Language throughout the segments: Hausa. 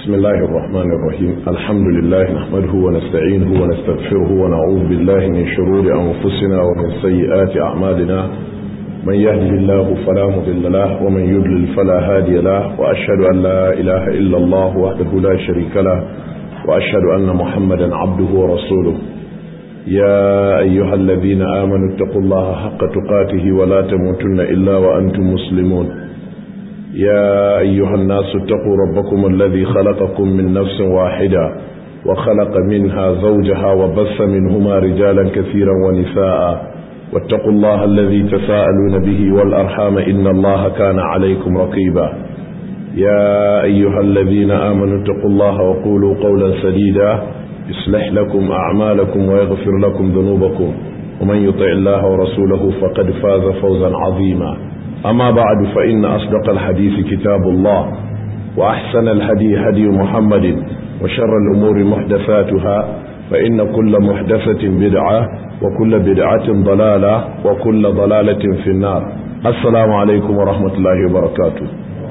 بسم الله الرحمن الرحيم الحمد لله نحمده ونستعينه ونستغفره ونعوذ بالله من شرور أنفسنا ومن سيئات أعمالنا من يهده الله فلا مضل له ومن يضلل فلا هادي له وأشهد أن لا إله إلا الله وحده لا شريك له وأشهد أن محمدا عبده ورسوله يا أيها الذين آمنوا اتقوا الله حق تقاته ولا تموتن إلا وأنتم مسلمون يا أيها الناس اتقوا ربكم الذي خلقكم من نفس واحدة وخلق منها زوجها وبث منهما رجالا كثيرا ونساء واتقوا الله الذي تساءلون به والأرحام إن الله كان عليكم رقيبا يا أيها الذين آمنوا اتقوا الله وقولوا قولا سديدا يصلح لكم أعمالكم ويغفر لكم ذنوبكم ومن يطع الله ورسوله فقد فاز فوزا عظيما أما بعد فإن أصدق الحديث كتاب الله وأحسن الهدي هدي محمد وشر الأمور محدثاتها فإن كل محدثة بدعة وكل بدعة ضلالة وكل ضلالة في النار السلام عليكم ورحمة الله وبركاته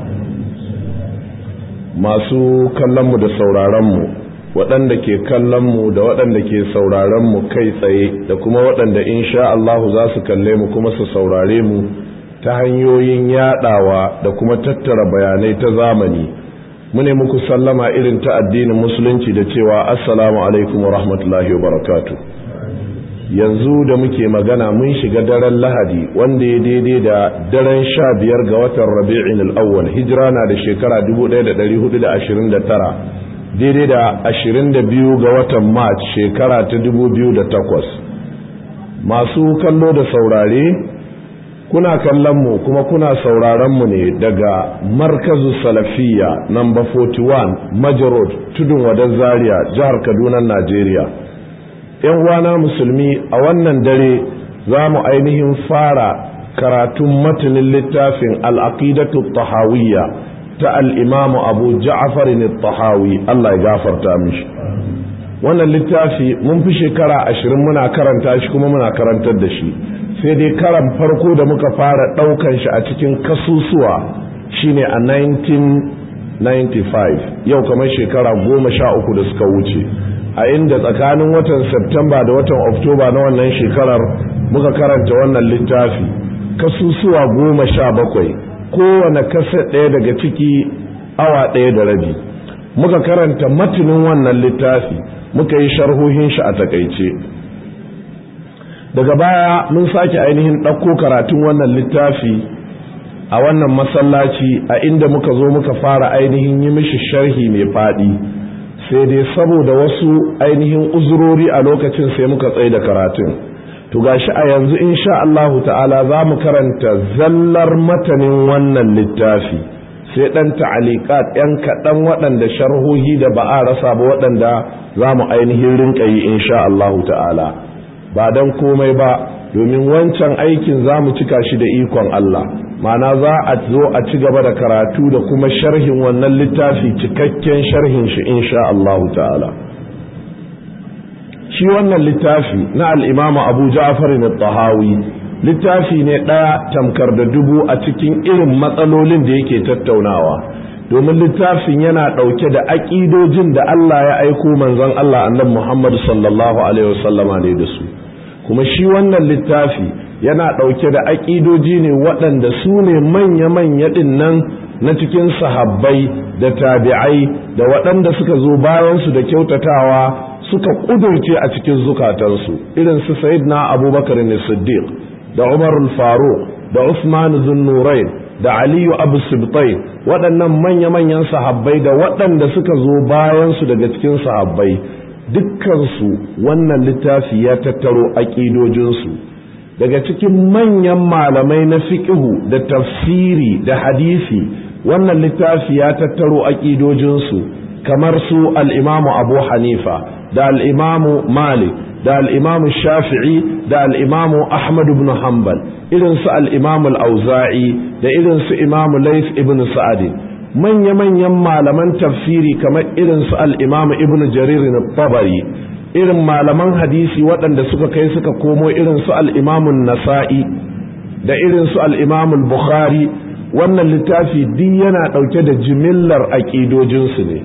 masu kallonmu da sauraronmu waɗanda ke kallonmu da waɗanda ke sauraronmu kai tsaye da kuma waɗanda insha Allahu za su kalle mu kuma su saurare mu ta hanyoyin yaɗawa da kuma tattara bayanai ta zamani mune muku sallama irin ta addinin musulunci da cewa assalamu alaikum wa rahmatullahi wa barakatu yanzu da muke magana mun shiga daren lahadi wanda ya daidai da daren sha biyar ga watan rabi'in al'awwal hijira na da shekara 1429 daidai da 22 ga watan march shekara ta 2008 masu kallo da saurare kuna kallon mu kuma kuna sauraron mu ne daga markazu salafiya number 41 majarod tudun wadan zaria jihar kaduna najeriya yan uwana musulmi a wannan dare za mu ainihin fara karatun matanin littafin al'aqidatu tahawiyya ta al'imamu abu ja'afarin tahawi Allah ya gafarta mishi wannan littafi mun fi shekara ashirin muna karanta shi kuma muna karantar da shi sai dai karan farko da muka fara ɗaukan shi a cikin kasusuwa shine a 1995 yau kamar shekara goma sha uku da suka wuce a inda tsakanin watan Septemba da watan Oktoba na wannan shekarar muka karanta wannan littafi kasusuwa goma sha bakwai kowane kasa ɗaya daga ciki awa ɗaya da rabi muka karanta matinin wannan littafi muka yi sharhohin shi a takaice daga baya mun sake ainihin ɗauko karatun wannan littafi a wannan masallaci a inda muka zo muka fara ainihin yi mishi sharhi mai faɗi sai dai saboda wasu ainihin uzurori a lokacin sai muka tsaye da karatun to gashi a yanzu insha Allahu ta'ala za mu karanta zallar matanin wannan littafi sai ɗan ta'alikat ‘yan kaɗan waɗanda sharhohi da ba a rasa ba waɗanda za mu ainihin rinka yi insha Allahu ta'ala ba don komai ba domin wancan aikin za mu cika shi da ikon Allah mana za a zo a ci gaba da karatu da kuma sharhin wannan littafi cikakken sharhin shi insha Allah ta'ala shi wannan littafi na al'imamu abu ja'far tahawi littafi ne ɗaya tamkar da dubu a cikin irin matsalolin da yake tattaunawa domin littafin yana ɗauke da aƙidojin da Allah ya aiko manzon Allah annabi Muhammad sallallahu alaihi wasallama ne da su kuma shi wannan littafi yana ɗauke da aƙidoji ne waɗanda su ne manya-manya ɗin nan na cikin sahabbai da tabi'ai da waɗanda suka zo bayansu da kyautatawa suka ƙudurce a cikin zukatansu irin su na abubakar ne siddiq da umar faruq da usman zunnurain da aliyu abu sibtai waɗannan manya-manyan sahabbai da waɗanda suka zo bayansu daga cikin sahabbai dukkansu wannan littafi ya tattaro aƙidojinsu daga cikin manyan malamai na fiƙihu da tafsiri da hadisi wannan littafi ya tattaro aƙidojinsu kamar su al'imamu abu hanifa da al'imamu malik da al'imamu shafi'i da al'imamu ahmad ibn hanbal irin su al'imamu al'auza'i da irin su imamu lais ibn sa'adin manya-manyan malaman tafsiri kamar irin su al'imamu ibn jarir na tabari irin malaman hadisi waɗanda suka kai suka komo irin su al'imamun nasa'i da irin su al'imamun bukhari wannan littafi duk yana ɗauke da jimillar aƙidojinsu ne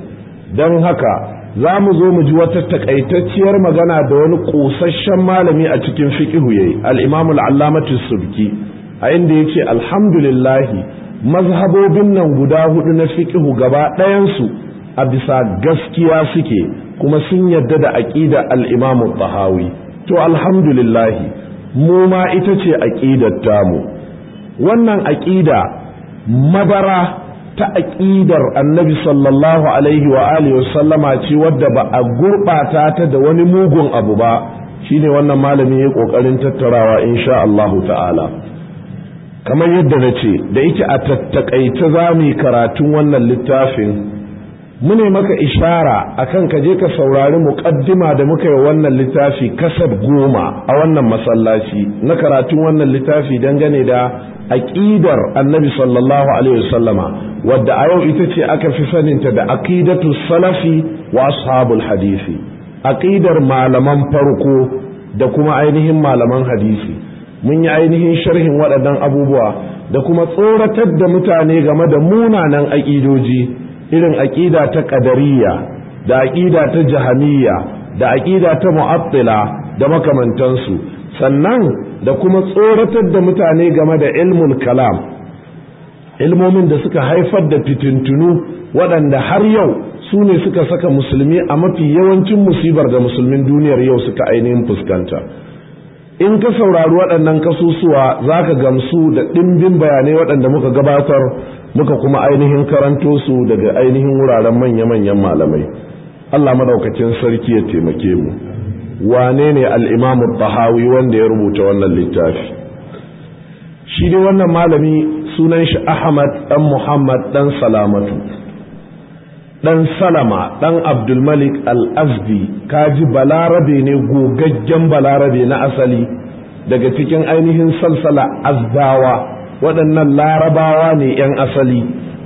don haka za mu zo mu ji wata takaitacciyar magana da wani ƙosasshen malami a cikin fiƙihu yayi al-imamul allamatu subki a inda yace alhamdulillahi mazhabobin nan guda hudu na fiƙihu gaba ɗayansu a bisa gaskiya suke kuma sun yadda da aqida al-imamu tahawi to alhamdulillahi mu ma ita ce aqidar tamu wannan aqida madara ta aƙidar annabi sallallahu alaihi wa alihi wa sallama ce wadda ba a gurɓata ta da wani mugun abu ba shine wannan malami ya ƙoƙarin tattarawa insha Allahu ta'ala kamar yadda na ce da yake a tattakaice za mu yi karatun wannan littafin mune maka ishara akan ka je ka saurari muƙaddima da muka yi wannan littafi kasar goma a wannan masallaci na karatun wannan littafi dangane da aƙidar annabi sallallahu alaihi wasallama wadda a yau ita ce aka fi saninta da aqidatu salafi wa ashabul hadisi aqidar malaman farko da kuma ainihin malaman hadisi mun yi ainihin sharhin waɗannan abubuwa da kuma tsoratar da mutane game da munanan aƙidoji irin aƙida ta ƙadariya da aƙida ta jahamiyya da aƙida ta mu'attila da makamantansu sannan da kuma tsoratar da mutane game da ilmul kalam ilmomin da suka haifar da fitintunu waɗanda har yau su ne suka saka musulmi a mafi yawancin musibar da musulmin duniyar yau suka ainihin fuskanta in ka saurari waɗannan kasusuwa za ka gamsu da ɗimbin bayanai waɗanda muka gabatar muka kuma ainihin karanto su daga ainihin wuraren manya-manyan malamai Allah madaukakin sarki ya taimake mu wane ne al'imamu tahawi wanda ya rubuta wannan littafi shi dai wannan malami sunan shi ahmad ɗan muhammad ɗan salamatu ɗan salama ɗan abdulmalik al-azdi kaji balarabe ne gogaggen balarabe na asali daga cikin ainihin salsala azdawa waɗannan larabawa ne 'yan asali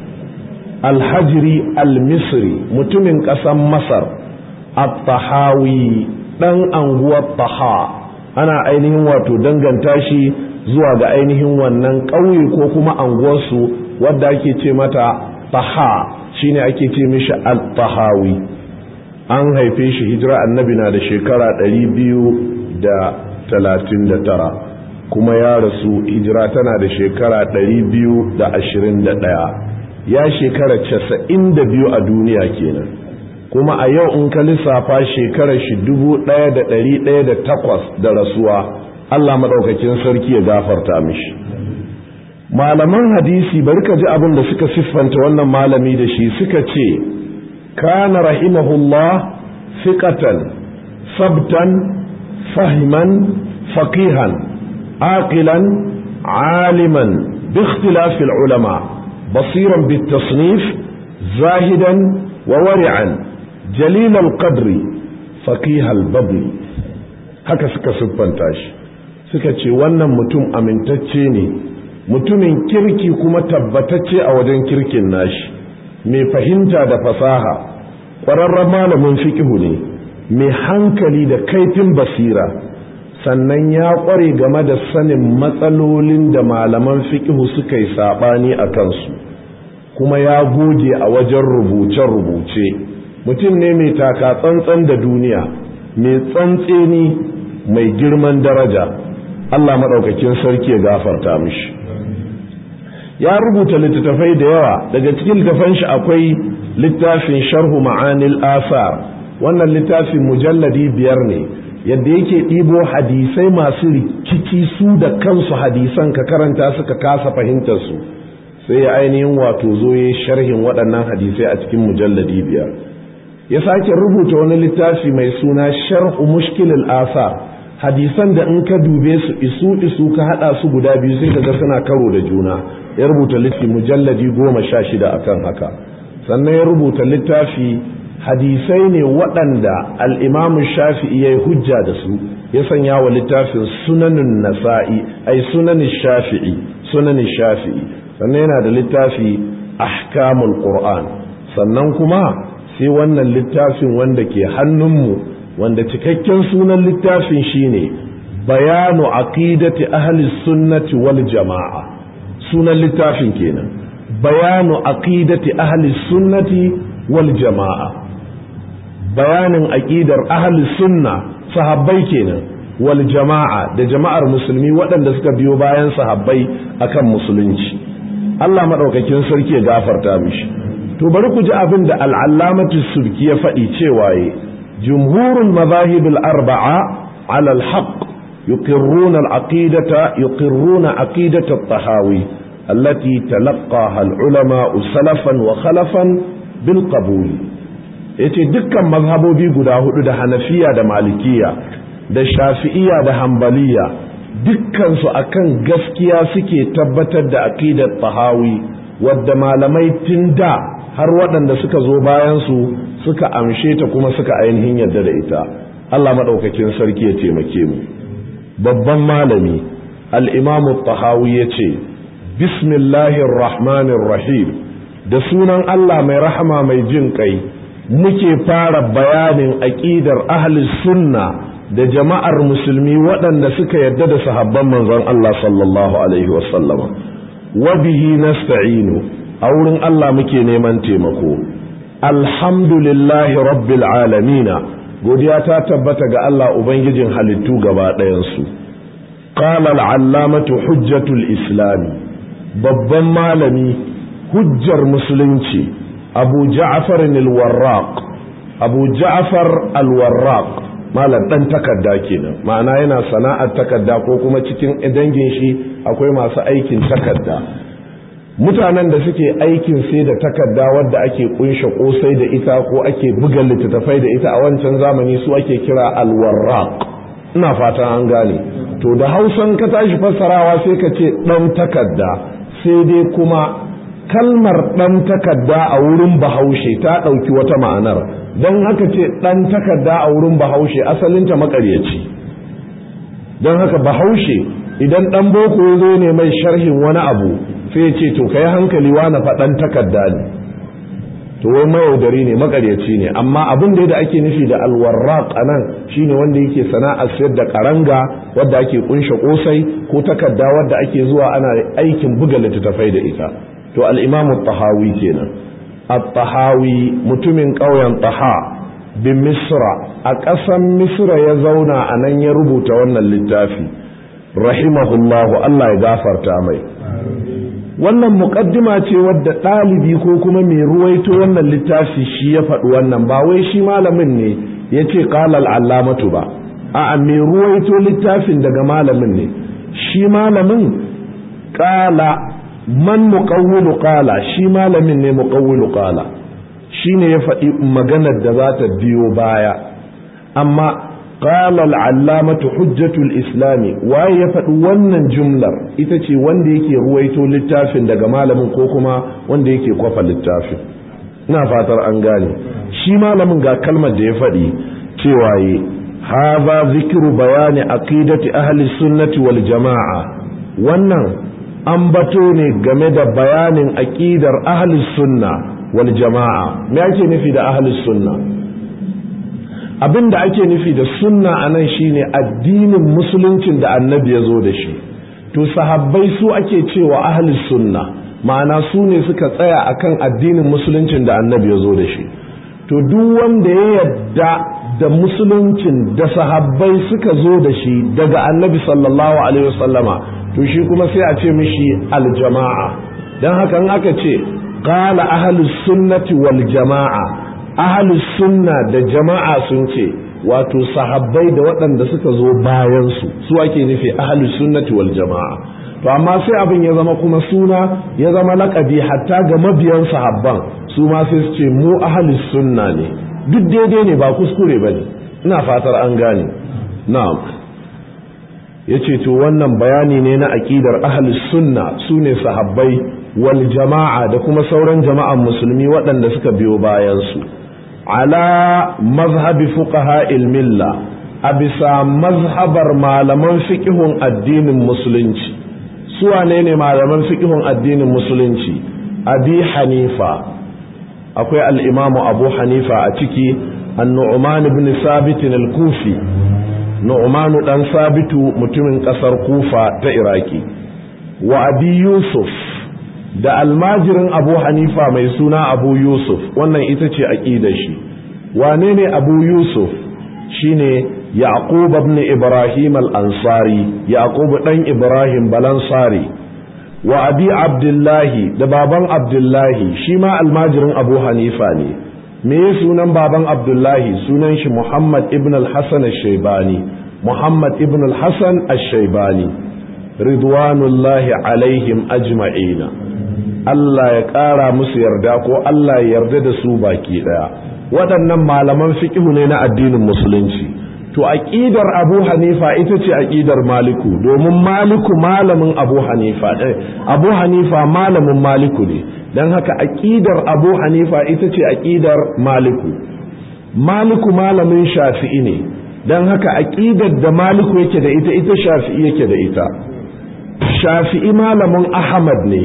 alhajiri al-misri mutumin ƙasan masar at-tahawi ɗan anguwar taha ana ainihin wato danganta shi zuwa ga ainihin wannan ƙauye ko kuma anguwarsu wadda ake ce mata taha shine ake ce mishi al-tahawi an haife shi hijira annabi na da shekara ɗari biyu da talatin da tara kuma ya rasu hijira tana da shekara ɗari biyu da ashirin da ɗaya ya shekara casa'in da biyu a duniya kenan kuma a yau in ka lissafa shekarar shi dubu ɗaya da ɗari ɗaya da takwas da rasuwa Allah maɗaukakin sarki ya gafarta mishi malaman hadisi bari ka ji abin da suka siffanta wannan malami da shi suka ce kana rahimahullah fiqatan sabtan fahiman faqihan aqilan aliman باختلاف العلماء بصيرا بالتصنيف زاهدا وورعا جليل القدر فقيه البذل haka suka siffanta shi suka ce wannan mutum amintacce ne mutumin kirki kuma tabbatacce a wajen kirkin nashi mai fahimta da fasaha ƙwararren malamin fikihu ne mai hankali da kaifin basira sannan ya ƙware game da sanin matsalolin da malaman fikihu suka yi saɓani a kansu kuma ya goge a wajen rubuce-rubuce mutum ne mai taka tsantsan da duniya mai tsantseni mai girman daraja Allah maɗaukakin sarki ya gafarta mishi ya rubuta littattafai da yawa daga cikin littattafan shi akwai littafin sharhu ma'anil asar wannan littafin mujalladi biyar ne yadda yake ɗibo hadisai masu rikici su da kansu hadisan ka karanta suka kasa fahimtar su sai ya ainihin wato zo ya sharhin waɗannan hadisai a cikin mujalladi biyar ya sake rubuta wani littafi mai suna sharhu mushkilil asar hadisan da in ka dube su isu isu ka hada su guda biyu sai kaga suna karo da juna ya rubuta littafi mujalladi goma sha shida akan haka sannan ya rubuta littafi hadisai ne waɗanda al'imamu shafi'i ya yi hujja da su ya sanya wa littafin sunanin nasa'i ai sunanin shafi'i sunanin shafi'i sannan yana da littafi ahkamul qur'an sannan kuma sai wannan littafin wanda ke hannunmu wanda cikakken sunan littafin shine bayanu aqidati ahli sunnati wal jama'a sunan littafin kenan bayanu aqidati ahli sunnati wal jama'a bayanin aqidar ahli sunna sahabbai kenan wal jama'a da jama'ar musulmi waɗanda suka biyo bayan sahabbai akan musulunci Allah madaukakin sarki ya gafarta mishi to bari ku ji abin da al'allamatu subki ya faɗi cewa ye jumhurul mazahib al-arba'a ala al-haqq yuqirruna al-aqidata yuqirruna aqidata at-tahawi allati talaqqaha al-ulama salafan wa khalafan bil qabul yace dukkan mazhabobi guda hudu da hanafiya da malikiya da shafi'iya da hambaliya dukkansu akan gaskiya suke tabbatar da aqidar tahawi wadda malamai tun da har waɗanda suka zo bayan su suka amshe ta kuma suka ainihin yadda da ita Allah maɗaukakin sarki ya taimake mu babban malami al-imamu tahawi ya ce bismillahir rahmanir rahim da sunan Allah mai rahama mai jin kai muke fara bayanin aqidar ahli sunna da jama'ar musulmi waɗanda suka yarda da sahabban manzon Allah sallallahu alaihi wasallam wa bihi nasta'inu a wurin Allah muke neman taimako alhamdulillahi rabbil alamina godiya ta tabbata ga Allah ubangijin halittu gaba ɗayansu qala al-allamatu hujjatul islami babban malami hujjar musulunci abu ja'far al-warraq abu ja'far al-warraq malam dan takarda kenan ma'ana yana sana'ar takarda ko kuma cikin dangin shi akwai masu aikin takarda mutanen da suke aikin sai da takarda wadda ake kunshe kosai da ita ko ake buga littattafai da ita a wancan zamani su ake kira alwarraq ina fatan an gane to da hausan ka tashi fassarawa sai ka ce dan takarda sai dai kuma kalmar dan takarda a wurin bahaushe ta ɗauki wata ma'anar don haka ce dan takarda a wurin bahaushe asalinta makaryaci don haka bahaushe idan dan boko ya zo ne mai sharhin wani abu sai ce to kai hankali na faɗan takarda ne to wai mayaudari ne makaryaci ne amma abin da da ake nufi da alwarraq anan shine wanda yake sana'ar sayar da karanga wadda ake kunshe kosai ko takarda wadda ake zuwa ana aikin buga littattafai da ita to al-imam tahawi kenan at-tahawi mutumin ƙauyen taha bin misra a ƙasan misra ya zauna a nan ya rubuta wannan littafi rahimahullahu Allah ya gafarta mai wannan muƙaddima ce wadda ɗalibi ko kuma mai ruwaito wannan littafi shi ya faɗi wannan ba wai shi malamin ne ya ce ƙalal allamatu ba a'a mai ruwaito littafin daga malamin ne shi malamin ƙala man muƙawwilu ƙala shi malamin ne muƙawwilu ƙala shi ne ya faɗi maganar da za ta biyo baya amma قال العلامة حجة الإسلام waye ya faɗi wannan jumlar ita ce wanda yake ruwaito littafin daga malamin ko kuma wanda yake kwafa littafin ina fatar an gane shi malamin ga kalmar da ya faɗi cewa yi haza zikiru bayani aqidati ahli sunnati wal jama'a wannan ambato ne game da bayanin aqidar ahli sunna wal jama'a me ake nufi da ahli sunna abin da ake nufi da sunna a nan shine addinin musuluncin da annabi ya zo da shi to sahabbai su ake cewa ahli sunna ma'ana su ne suka tsaya akan addinin musuluncin da annabi ya zo da shi to duk wanda ya yadda da musuluncin da sahabbai suka zo da shi daga annabi sallallahu alaihi wasallama to shi kuma sai a ce mishi aljama'a don haka in aka ce qala ahlus sunnati wal jama'a ahlus sunna da jama'a sun ce wato sahabbai da waɗanda suka zo bayan su su ake nufi ahlus sunnati wal jama'a to amma sai abin ya zama kuma suna ya zama laƙabi hatta ga mabiyan sahabban su ma sai su ce mu ahlus sunna ne duk daidai ne ba kuskure bane ina fatar an gane na'am yace to wannan bayani ne na aqidar ahlus sunna sune sahabbai wal jama'a da kuma sauran jama'an musulmi waɗanda suka biyo bayan su ala mazhabi fuqaha milla a bisa mazhabar malaman fiqhun addinin musulunci su wane ne malaman fiqhun addinin musulunci abi hanifa akwai al-imamu abu hanifa a ciki an-nu'man ibn sabit al-kufi nu'manu dan sabitu mutumin kasar kufa ta iraki wa abi yusuf da almajirin abu hanifa mai suna abu yusuf wannan ita ce aƙidar shi wane ne abu yusuf shine yaqub ibn ibrahim al-ansari yaqub dan ibrahim balansari wa abi abdullahi da baban abdullahi shi ma almajirin abu hanifa ne me sunan baban abdullahi sunan shi muhammad ibn al-hasan al-shaybani muhammad ibn al-hasan al-shaybani ridwanullahi alaihim ajma'ina Allah ya ƙara musu yarda ko Allah ya yarda da su baki ɗaya waɗannan malaman fiƙihu ne na addinin musulunci to aqidar Abu Hanifa ita ce aqidar Maliku domin Maliku malamin Abu Hanifa eh, Abu Hanifa malamin Maliku ne dan haka aqidar Abu Hanifa ita ce aqidar Maliku Maliku malamin Shafi'i ne dan haka aqidar da Maliku yake da ita ita Shafi'i yake da ita Shafi'i malamin Ahmad ne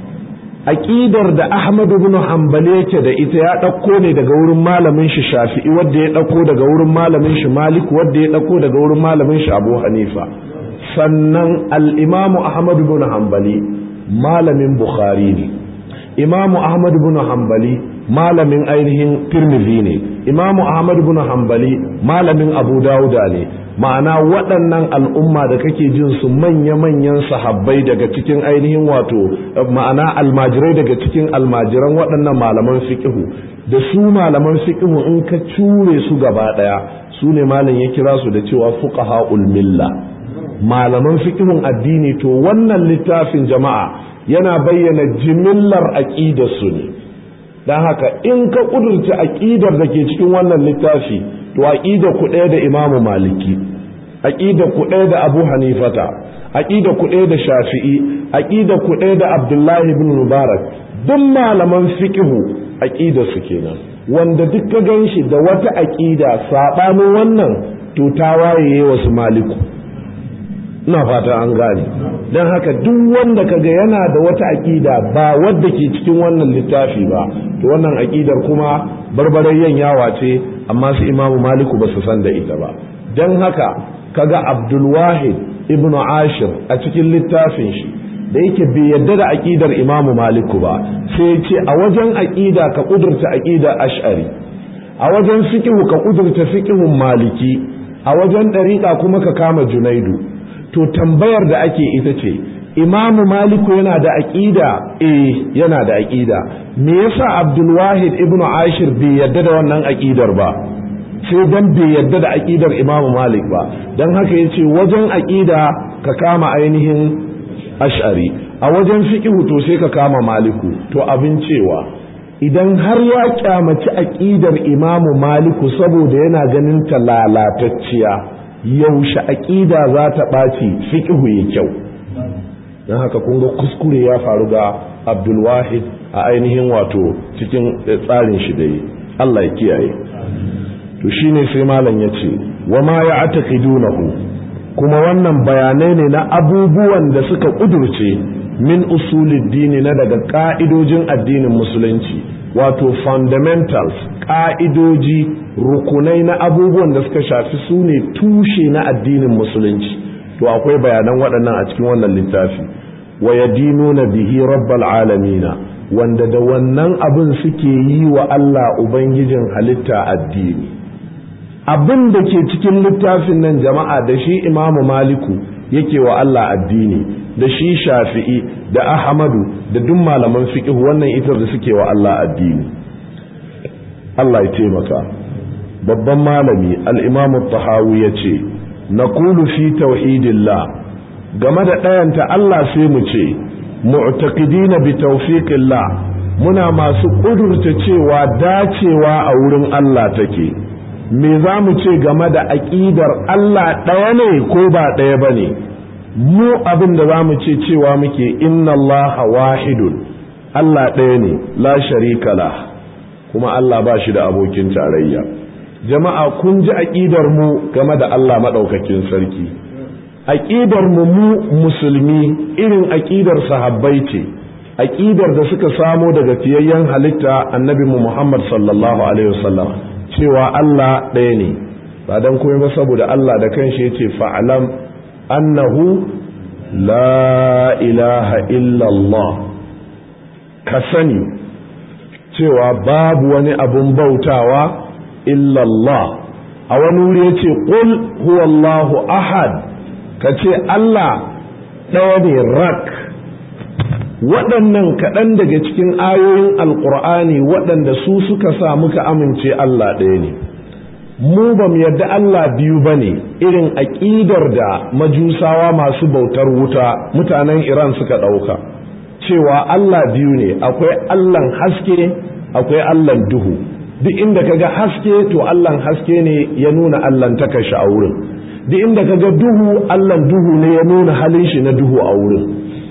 aƙidar da Ahmad ibn Hanbali yake da ita ya ɗauko ne daga wurin malamin shi Shafi'i wanda ya ɗauko daga wurin malamin shi Malik wanda ya ɗauko daga wurin malamin shi Abu Hanifa sannan al-Imam Ahmad ibn Hanbali malamin Bukhari ne Imam Ahmad ibn Hanbali malamin ainihin Tirmidhi ne Imam Ahmad ibn Hanbali malamin Abu Dawuda ne ma'ana waɗannan al'umma da kake jin su manya-manyan sahabbai daga cikin ainihin wato ma'ana almajirai daga cikin almajiran waɗannan malaman fiƙihu da su malaman fiƙihu in ka cure su gaba ɗaya su ne malam ya kira su da cewa fuqaha milla malaman fiƙihun addini to wannan littafin jama'a yana bayyana jimillar aƙidar su ne don haka in ka ƙudurta aƙidar da ke cikin wannan littafi to aqida ku ɗaya da imamu maliki aqida ku ɗaya da abu hanifata aqida ku ɗaya da shafi'i aqida ku ɗaya da abdullahi ibn mubarak duk malaman fiqhu aqida su kenan wanda duk ka ganshi da wata aqida sabanin wannan to ta waye wasu maliku ina fata an gane don haka duk wanda kaga yana da wata aqida ba wadda ke cikin wannan littafi ba to wannan aqidar kuma barbarayyan yawa ce amma su imamu maliku ba su san da ita ba don haka kaga abdulwahid ibn ashir a cikin littafin shi da yake bai yadda da aƙidar imamu maliku ba sai ce a wajen aƙida ka ƙudurta aƙidar ash'ari a wajen fiƙihu ka ƙudurta fiƙihun maliki a wajen ɗariƙa kuma ka kama junaidu to tambayar da ake ita ce imamu maliku yana da aƙida eh yana da aƙida me yasa abdulwahid ibnu ashir bai yadda da wannan aƙidar ba sai dan bai yadda da aƙidar imamu malik ba don haka ya ce wajen aƙida ka kama ainihin ash'ari a wajen fiƙihu to sai ka kama maliku to abin cewa idan har ya kyamaci aƙidar imamu maliku saboda yana ganin ta lalatacciya yaushe aƙida za ta ɓaci fiƙihu ya kyau don haka kun ga kuskure ya faru ga abdulwahid a ainihin wato cikin tsarin shi da yi Allah ya kiyaye to shine sai malam ya ce wa ma ya ataqidunahu kuma wannan bayanai ne na abubuwan da suka kudurce min usulid dini na daga ka'idojin addinin musulunci wato fundamentals ka'idoji rukunai na abubuwan da suka shafi su ne tushe na addinin musulunci to akwai bayanan waɗannan a cikin wannan littafi wa yadinuna bihi rabbal alamina wanda da wannan abin suke yi wa Allah ubangijin halitta addini abin da ke cikin littafin nan jama'a da shi imamu maliku yake wa Allah addini da shi shafi'i da ahmadu da duk malaman fiqh wannan ita da suke wa Allah addini Allah ya taimaka babban malami al-imam tahawi yace naqulu fi tauhidillah game da ɗayanta Allah sai mu ce mu'taqidina bi tawfiqillah muna masu ƙudurta cewa dacewa a wurin Allah take me za mu ce game da aƙidar Allah ɗaya ne ko ba ɗaya ba ne mu abin da za mu ce cewa muke inna Allah wahidun Allah ɗaya ne la sharika la kuma Allah ba shi da abokin tarayya jama'a kun ji aƙidar mu game da Allah maɗaukakin sarki aƙidar mu mu musulmi irin aƙidar sahabbai ce aƙidar da suka samo daga fiyayyen halitta annabi mu Muhammad sallallahu alaihi wasallam cewa Allah ɗaya ne ba dan komai ba saboda Allah da kanshi yace fa'alam annahu la ilaha illallah ka sani cewa babu wani abun bautawa illa Allah a wani wuri yace qul huwallahu ahad kace Allah ɗaya ne rak waɗannan kaɗan daga cikin ayoyin alƙur'ani waɗanda su suka sa muka amince Allah ɗaya ne mu ba mu yarda Allah biyu ba ne irin aƙidar da majusawa masu bautar wuta mutanen Iran suka ɗauka cewa Allah biyu ne akwai Allahn haske akwai Allahn duhu duk inda kaga haske to Allahn haske ne ya nuna Allahn takashi a wurin duk inda kaga duhu Allahn duhu ne ya nuna halin shi na duhu a wurin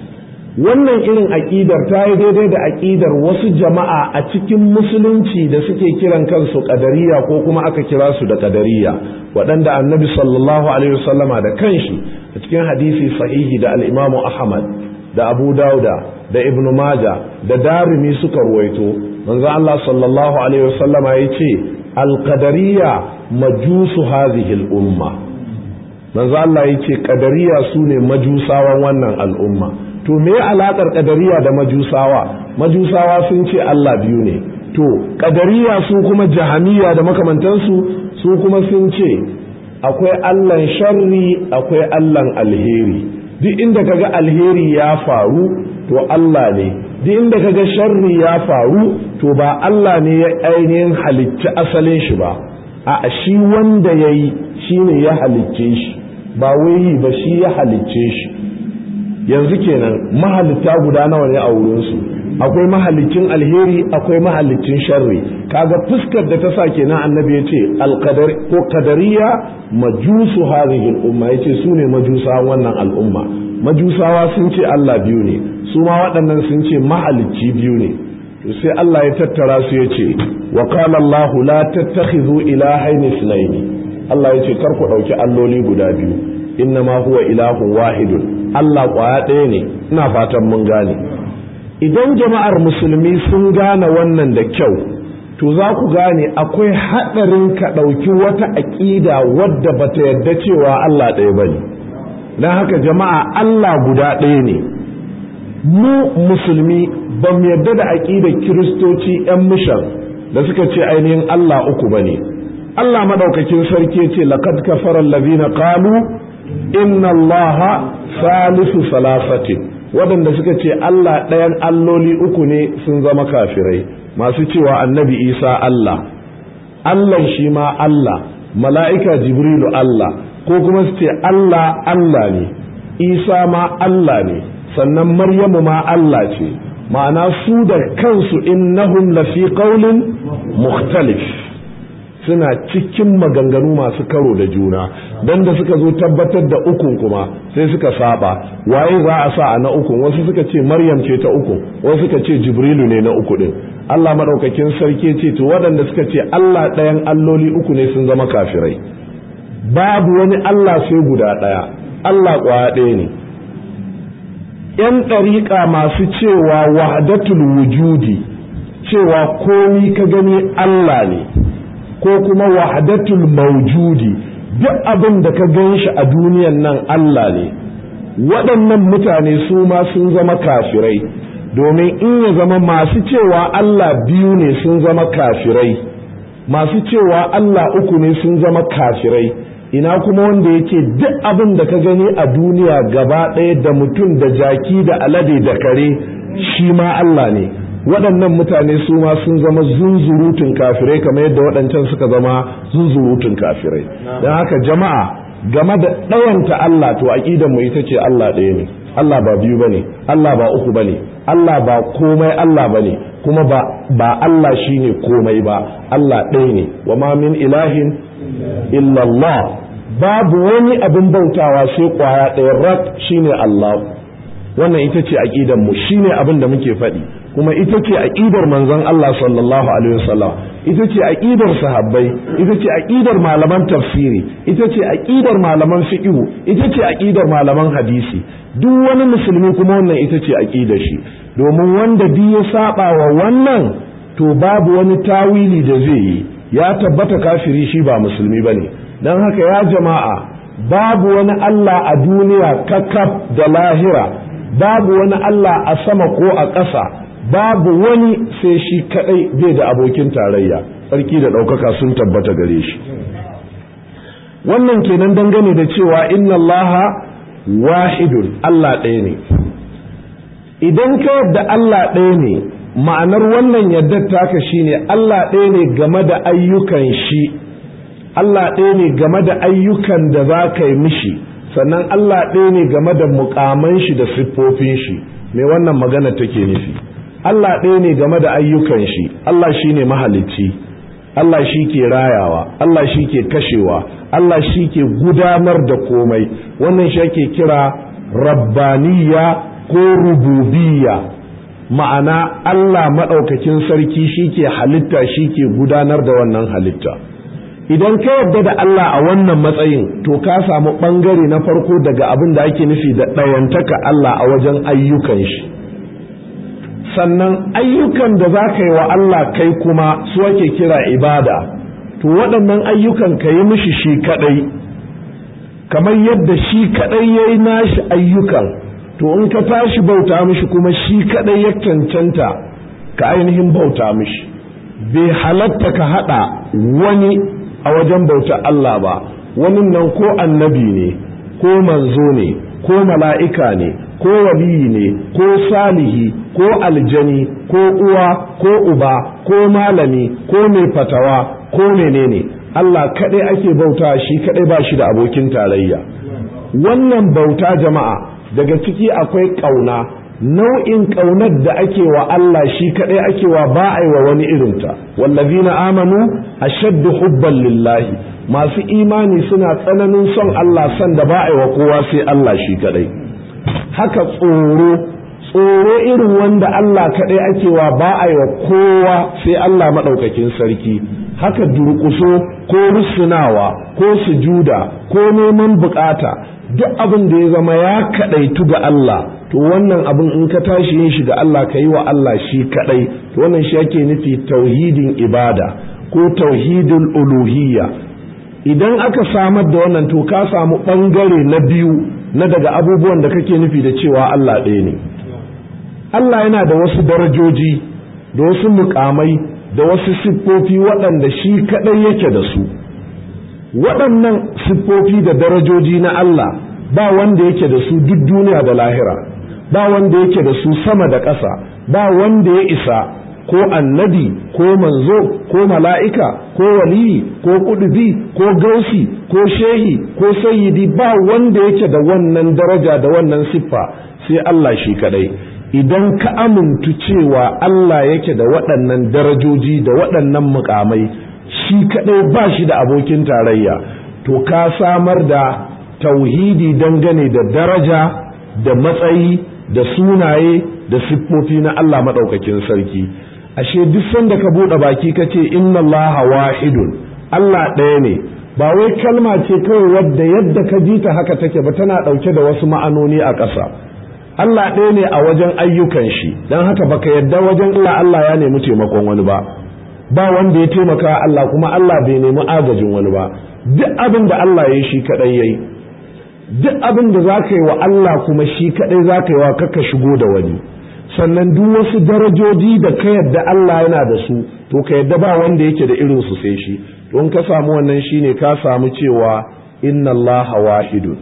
wannan irin aƙidar ta yi daidai da aƙidar wasu jama'a a cikin musulunci da suke kiran kansu ƙadariya ko kuma aka kira su da ƙadariya waɗanda annabi sallallahu alaihi wasallama da kanshi a cikin hadisi sahihi da al'imamu ahmad da abu dauda da ibnu maja da darimi suka ruwaito manzo Allah sallallahu alaihi wasallama ya ce alƙadariya majusu hadhihi al'umma manzo Allah ya ce ƙadariya su ne majusawan wannan al'umma to me alaƙar ƙadariya da majusawa majusawa sun ce Allah biyu ne to ƙadariya su kuma jahamiya da makamantansu su kuma sun ce akwai Allahn sharri akwai Allahn alheri duk inda kaga alheri ya faru to Allah ne duk inda kaga sharri ya faru to ba Allah ne ya ainihin halicci asalin shi ba a shi wanda ya yi shi ne ya halicce shi ba wai ba shi ya halicce shi yanzu kenan mahalitta guda nawa ne a wurinsu akwai mahalicin alheri akwai mahalicin sharri kaga fuskar da ta sa kenan annabi ya ce alqadar ko qadariya majusu hadhihi al-umma yace su ne majusa wannan al'umma majusawa sun ce Allah biyu ne su ma waɗannan sun ce mahalicci biyu ne to sai Allah ya tattara su ya ce wa qala Allah la tattakhidhu ilahayn ithnayn Allah ya ce kar ku dauki alloli guda biyu innama huwa ilahun wahidun Allah kwaya ɗaya ne ina fatan mun gane idan jama'ar musulmi sun gane wannan da kyau to za ku gane akwai haɗarin ka ɗauki wata aƙida wadda ba ta yarda cewa Allah ɗaya ba ne don haka jama'a Allah guda ɗaya ne mu musulmi ba mu yarda da aƙidar kiristoci 'yan mishan da suka ce ainihin Allah uku ba ne Allah maɗaukakin sarki ce laqad kafara allazina qalu inna allaha salisu salasatin waɗanda suka ce Allah ɗayan alloli uku ne sun zama kafirai masu cewa annabi isa Allah Allah shi ma Allah mala'ika jibrilu Allah ko kuma su ce Allah Allah ne isa ma Allah ne sannan maryamu ma Allah ce ma'ana su da kansu innahum lafi qaulin mukhtalif suna cikin maganganu masu karo da juna don da suka zo tabbatar da ukun kuma sai suka saba waye za a sa a na ukun wasu suka ce maryam ce ta uku wasu suka ce jibrilu ne na uku din Allah madaukakin sarki ce to waɗanda suka ce Allah ɗayan alloli uku ne sun zama kafirai babu wani Allah sai guda ɗaya Allah ƙwaya ɗaya ne ‘yan ɗariƙa masu cewa wahdatul wujudi cewa komi ka gani Allah ne ko kuma wahdatul maujudi duk abin da ka gan shi a duniyan nan Allah ne waɗannan mutane su ma sun zama kafirai domin in ya zama masu cewa Allah biyu ne sun zama kafirai masu cewa Allah uku ne sun zama kafirai ina kuma wanda yake duk abin da ka gani a duniya gaba ɗaya da mutum da jaki da alade da kare shi ma Allah ne waɗannan mutane su ma sun zama zunzurutun kafirai kamar yadda waɗancan suka zama zunzurutun kafirai don haka jama'a game da ɗayanta Allah to aƙidan mu ita ce Allah ɗaya ne Allah ba biyu bane Allah ba uku bane Allah ba komai Allah bane kuma ba ba Allah shine komai ba Allah ɗaya ne wa ma min ilahin illa Allah babu wani abin bautawa sai kwaya ɗaya rak shine Allah wannan ita ce aƙidan mu shine abin da muke faɗi kuma ita ce aqidar manzon Allah sallallahu alaihi wasallam ita ce aqidar sahabbai ita ce aqidar malaman tafsiri ita ce aqidar malaman fiqh ita ce aqidar malaman hadisi duk wani musulmi kuma wannan ita ce aqidar shi domin wanda duk ya saba wa wannan to babu wani tawili da zai yi ya tabbata kafiri shi ba musulmi bane dan haka ya jama'a babu wani Allah a duniya kakaf da lahira babu wani Allah a sama ko a ƙasa babu wani sai shi kadai bai da abokin tarayya sarki da ɗaukaka sun tabbata gare shi wannan kenan dangane da cewa inna allaha wahidun Allah ɗaya ne idan ka yadda Allah ɗaya ne ma'anar wannan yadda taka shine Allah ɗaya ne game da ayyukan shi Allah ɗaya ne game da ayyukan da za ka yi mishi sannan Allah ɗaya ne game da mukaman shi da siffofin shi me wannan magana take nufi Allah ɗaya ne game da ayyukan shi Allah shi ne mahalicci Allah shi ke rayawa Allah shi ke kashewa Allah shi ke gudanar da komai wannan shi ake kira rabbaniya ko rububiyya ma'ana Allah maɗaukakin sarki shi ke halitta shi ke gudanar da wannan halitta idan ka yarda da Allah a wannan matsayin to ka samu ɓangare na farko daga abin da ake nufi da ɗayantaka Allah a wajen ayyukan shi sannan ayyukan da za ka yi wa Allah kai kuma su ake kira ibada to waɗannan ayyukan ka yi mishi shi kaɗai kamar yadda shi kaɗai ya yi nashi ayyukan to in ka tashi bauta mishi kuma shi kaɗai ya cancanta ka ainihin bauta mishi bai halatta ka haɗa wani a wajen bauta Allah ba wani nan ko annabi ne ko manzo ne ko mala'ika ne ko waliyi ne ko salihi ko aljani ko uwa ko uba ko malami ko mai fatawa ko menene Allah kaɗai ake bauta shi kaɗai ba shi da abokin tarayya wannan bauta jama'a daga ciki akwai ƙauna nau'in ƙaunar da ake wa Allah shi kaɗai ake wa ba a yi wa wani irinta wallazina amanu ashaddu hubban lillahi masu imani suna tsananin son Allah son da ba a yi wa kowa sai Allah shi kaɗai haka tsoro tsoro irin wanda Allah kaɗai ake wa ba a yi wa kowa sai Allah maɗaukakin sarki haka durƙuso ko rusunawa ko sujuda ko neman bukata duk abin da ya zama ya kaɗaitu ga Allah to wannan abin in ka tashi yin shi ga Allah ka yi wa Allah shi kaɗai to wannan shi ake nufi tauhidin ibada ko tauhidul uluhiyya idan aka samar da wannan to ka samu ɓangare na biyu na daga abubuwan da kake nufi da cewa Allah ɗaya ne Allah yana da wasu darajoji da wasu mukamai da wasu siffofi waɗanda shi kaɗai yake da su waɗannan siffofi da darajoji na Allah ba wanda yake da su duk duniya da lahira ba wanda yake da su sama da ƙasa ba wanda ya isa ko annabi ko manzo ko mala'ika ko waliyi ko kudubi ko gausi ko shehi ko sayyidi ba wanda yake da wannan daraja da wannan siffa sai Allah shi kadai idan ka amintu cewa Allah yake da waɗannan darajoji da waɗannan mukamai shi kadai ba shi da abokin tarayya to ka samar da tauhidi dangane da daraja da matsayi da sunaye da siffofi na Allah maɗaukakin sarki ashe duk sanda ka buɗe baki ka ce inna allaha wahidun Allah ɗaya ne ba wai kalma ce kawai wadda yadda ka ji ta haka take ba tana ɗauke da wasu ma'anoni a ƙasa Allah ɗaya ne a wajen ayyukan shi don haka baka yadda wajen Allah Allah ya nemi taimakon wani ba ba wanda ya taimaka Allah kuma Allah bai nemi agajin wani ba duk abin da Allah ya yi shi kaɗai ya yi duk abin da za ka yi wa Allah kuma shi kaɗai za ka yi wa kaka shigo da wani sannan duk wasu darajoji da ka yadda Allah yana da su to ka yadda ba wanda yake da irin su sai shi don ka samu wannan shine ka samu cewa inna Allah wahidun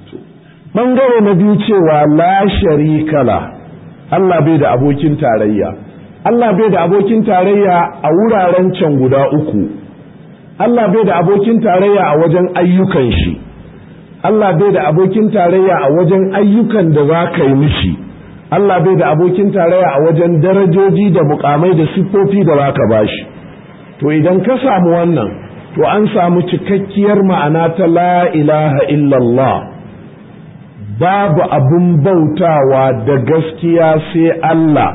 bangare na biyu cewa la sharika la Allah bai da abokin tarayya Allah bai da abokin tarayya a wuraren can guda uku Allah bai da abokin tarayya a wajen ayyukan shi Allah bai da abokin tarayya a wajen ayyukan da za ka yi mishi Allah bai da abokin tarayya a wajen darajoji da mukamai da siffofi da baka bashi to idan ka samu wannan to an samu cikakkiyar ma'ana ta la ilaha illallah babu abun bautawa da gaskiya sai Allah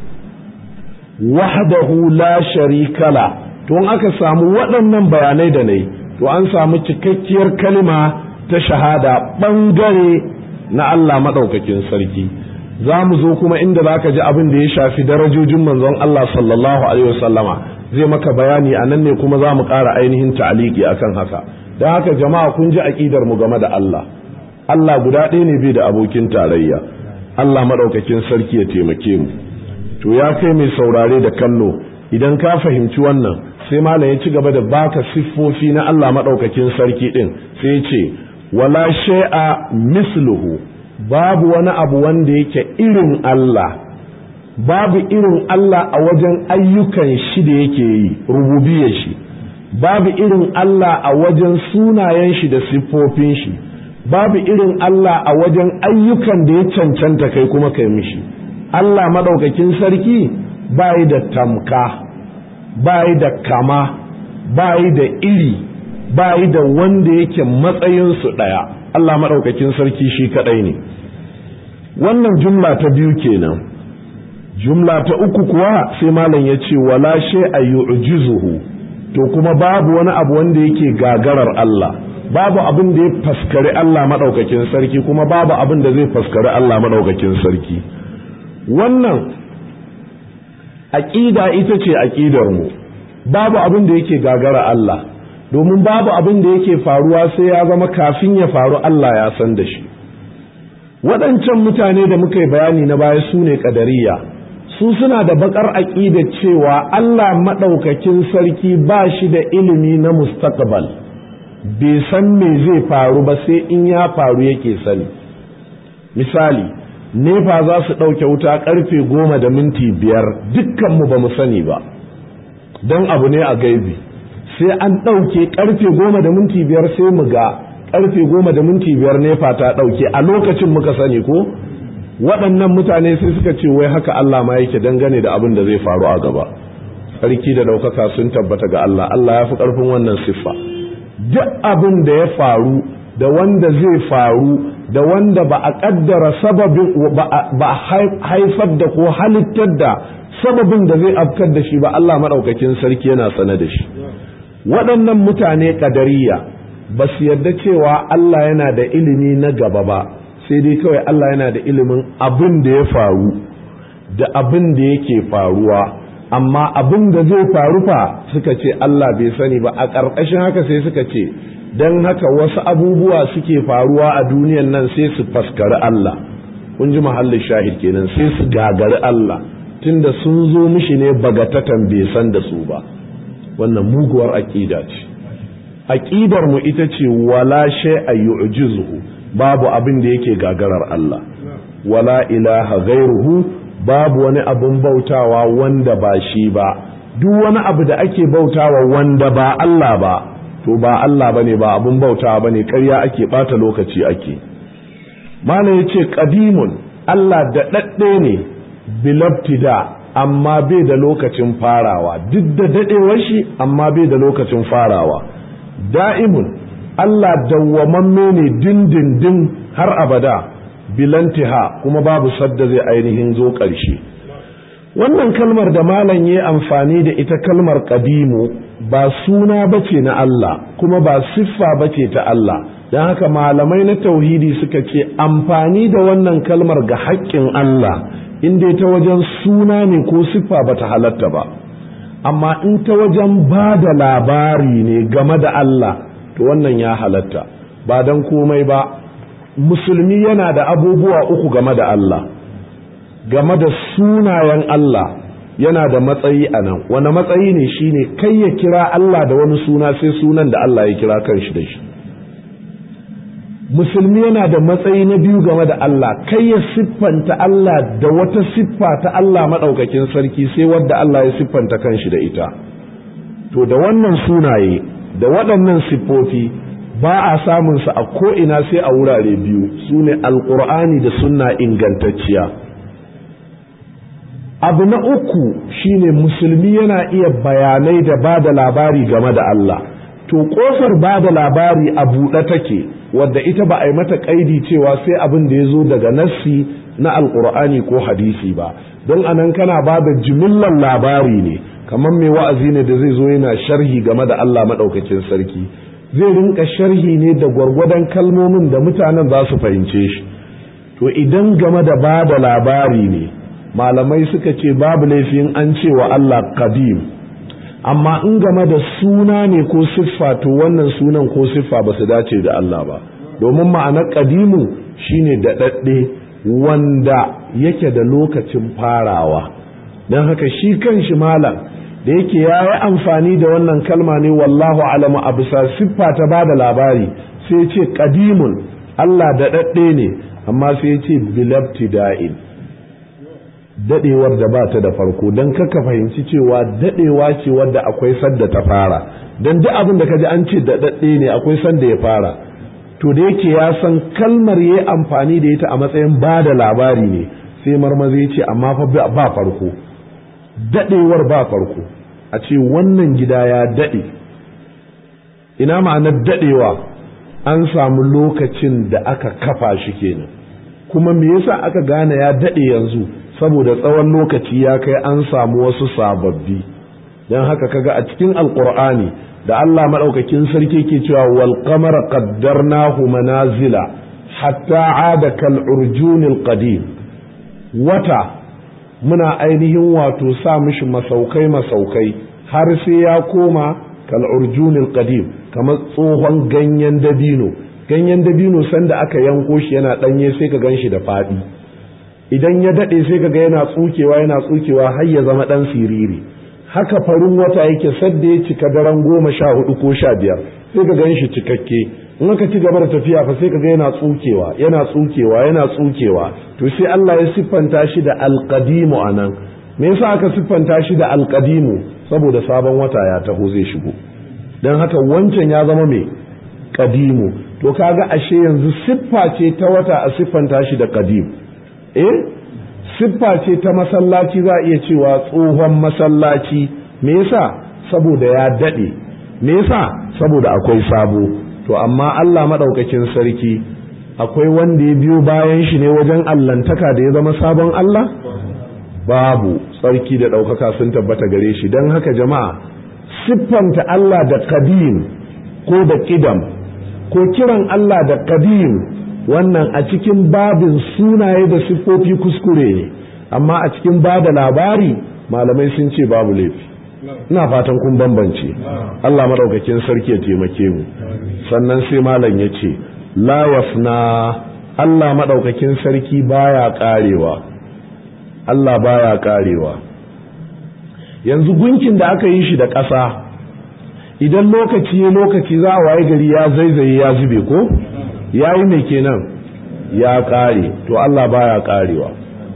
wahdahu la sharikala to in aka samu waɗannan bayanai da nai to an samu cikakkiyar kalima ta shahada ɓangare na Allah maɗaukakin sarki za mu zo kuma inda za ka ji abin da ya shafi darajojin manzon Allah sallallahu alaihi wasallama zai maka bayani a nan ne kuma za mu ƙara ainihin ta'aliki akan haka don haka jama'a kun ji aƙidar mu game da Allah Allah guda ɗaya ne bai da abokin tarayya Allah maɗaukakin sarki ya taimake mu to ya kai mai saurare da kallo idan ka fahimci wannan sai malam ya ci gaba da baka siffofi na Allah maɗaukakin sarki ɗin sai ya ce wala shay'a misluhu babu wani abu wanda yake irin Allah babu irin Allah a wajen ayyukan shi da yake yi rububiyar shi babu irin Allah a wajen sunayen shi da siffofin shi babu irin Allah a wajen ayyukan da ya cancanta kai kuma kai mishi Allah maɗaukakin sarki bayi da tamka bayi da kama bayi da iri bayi da wanda yake matsayinsu ɗaya Allah maɗaukakin sarki shi kaɗai ne wannan jumla ta biyu kenan jumla ta uku kuwa sai malam ya ce wala shay a yu'jizuhu to kuma babu wani abu wanda yake gagarar Allah babu abin da ya faskari Allah maɗaukakin sarki kuma babu abin da zai faskari Allah maɗaukakin sarki wannan aƙida ita ce aƙidar mu babu abin da yake gagara Allah domin babu abin da yake faruwa sai ya zama kafin ya faru Allah ya san da shi waɗancan mutane da muka yi bayani na baya su ne ƙadariya su suna da bakar aƙida cewa Allah maɗaukakin sarki ba shi da ilimi na mustaqbal bai san me zai faru ba sai in ya faru yake sani misali nefa za su ɗauke wuta ƙarfe goma da minti biyar dukkanmu ba mu sani ba don abu ne a gaibi sai an ɗauke ƙarfe goma da minti biyar sai mu ga ƙarfe goma da minti biyar nefa ta ɗauke a lokacin muka sani ko waɗannan mutane sai suka ce wai haka Allah ma yake dangane da abin da zai faru a gaba sarki da ɗaukaka sun tabbata ga Allah Allah ya fi ƙarfin wannan siffa duk abin da ya faru da wanda zai faru da wanda ba a ƙaddara sababin ba a haifar da ko halittar da sababin da zai afkar da shi ba Allah maɗaukakin sarki yana sane da shi waɗannan mutane ƙadariya ba su yarda cewa Allah yana da ilimi na gaba ba sai dai kawai Allah yana da ilimin abin da ya faru da abin da yake faruwa amma abin da zai faru fa suka ce Allah bai sani ba a ƙarƙashin haka sai suka ce don haka wasu abubuwa suke faruwa a duniyan nan sai su faskari Allah kun ji mahallin shahid kenan sai su gagari Allah tunda sun zo mishi ne bagatatan bai san da su ba wannan muguwar aƙida ce aƙidar mu ita ce wala shay'a yu'jizuhu babu abin da yake gagarar Allah wala ilaha ghairuhu babu wani abin bautawa wanda ba shi ba duk wani abu da ake bautawa wanda ba Allah ba to ba Allah bane ba abin bautawa bane ƙarya ake bata lokaci ake mana yace qadimun Allah da dadde ne bilabtida amma bai da lokacin farawa duk da dadewar shi amma bai da lokacin farawa da'imun Allah dawwamamme ne dindindin har abada bilantiha kuma babu sadda zai ainihin zo ƙarshe wannan kalmar da malam ya amfani da ita kalmar ƙadimu ba suna bace na Allah kuma ba siffa bace ta Allah don haka malamai na tauhidi suka ce amfani da wannan kalmar ga haƙƙin Allah in dai ta wajen suna ne ko siffa bata halatta ba amma in ta wajen ba da labari ne game da Allah to wannan ya halatta ba don komai ba musulmi yana da abubuwa uku game da Allah game da sunayen Allah yana da matsayi a nan wani matsayi ne shine kai ya kira Allah da wani suna sai sunan da Allah ya kira kanshi da shi musulmi yana da matsayi na biyu game da Allah kai ya siffanta Allah da wata siffa ta Allah maɗaukakin sarki sai wadda Allah ya siffanta kanshi da ita to da wannan sunaye da waɗannan siffofi ba a samun su a ko'ina sai a wurare biyu su ne alƙur'ani da sunna ingantacciya abu na uku shine musulmi yana iya bayanai da ba da labari game da Allah to ƙofar ba da labari a buɗe take wadda ita ba a yi mata ƙaidi cewa sai abin da ya zo daga nassi na alƙur'ani ko hadisi ba don anan kana ba da jimillar labari ne kamar mai wa'azi ne da zai zo yana sharhi game da Allah maɗaukakin sarki zai rinka sharhi ne da gwargwadon kalmomin da mutanen za su fahimce shi to idan game da ba da labari ne malamai suka ce babu laifin an ce wa Allah qadim amma in game da suna ne ko siffa to wannan sunan ko siffa ba su dace da Allah ba domin ma'anar qadimu shine daɗaɗɗe wanda yake da lokacin farawa don haka shi kan shi malam da yake ya yi amfani da wannan kalma ne wallahu alamu a bisa siffa ta ba da labari sai ce kadimun Allah da daɗe ne amma sai ce bilabti da'in daɗewar da ba ta da farko don kaka fahimci cewa daɗewa ce wadda akwai sadda ta fara don duk abin da ka ji an ce da daɗe ne akwai sanda ya fara to da yake ya san kalmar ya amfani da ita a matsayin ba da labari ne sai marmazi ce amma fa ba farko daɗewar ba farko a ce wannan gida ya daɗe ina ma'anar daɗewa an samu lokacin da aka kafa shi kenan kuma me yasa aka gane ya daɗe yanzu saboda tsawon lokaci ya kai an samu wasu sababbi don haka kaga a cikin alkur'ani da Allah maɗaukakin sarki ke cewa wal qamara qaddarnahu manazila hatta ada kal urjunil qadim wata muna ainihin wato sa mishi masaukai masaukai har sai ya koma kal urjunil qadim kamar tsohon ganyen dabino ganyen dabino sanda aka yanko shi yana danye sai ka ganshi da fadi idan ya dade sai ka ga yana tsukewa yana tsukewa har ya zama dan siriri haka farin wata yake sadda ya cika daren goma sha hudu ko sha biyar sai ka gan shi cikakke in aka ci gaba da tafiya fa sai ka ga yana tsukewa yana tsukewa yana tsukewa to sai Allah ya siffanta shi da alqadimu anan me yasa aka siffanta shi da alqadimu saboda sabon wata ya taho zai shigo dan haka wancan ya zama me qadimu to kaga ashe yanzu siffa ce ta wata a siffanta shi da qadim eh siffa ce ta masallaci za a iya cewa tsohon masallaci me yasa saboda ya daɗe me yasa saboda akwai sabo to amma Allah maɗaukakin sarki akwai wanda ya biyo bayan shi ne wajen allantaka da ya zama sabon Allah babu sarki da ɗaukaka sun tabbata gare shi don haka jama'a siffanta Allah da kadim ko da ƙidam ko kiran Allah da kadim wannan a cikin babin sunaye da siffofi kuskure ne amma a cikin ba da labari malamai sun ce babu laifi ina fatan kun bambance Allah maɗaukakin sarki ya taimake mu sannan sai malam ya ce la wasna Allah maɗaukakin sarki baya ƙarewa Allah baya ƙarewa yanzu gunkin da aka yi shi da ƙasa idan lokaci ya lokaci za a waye gari ya zaizaye ya zube ko ya yi mai kenan ya ƙare to Allah baya ƙarewa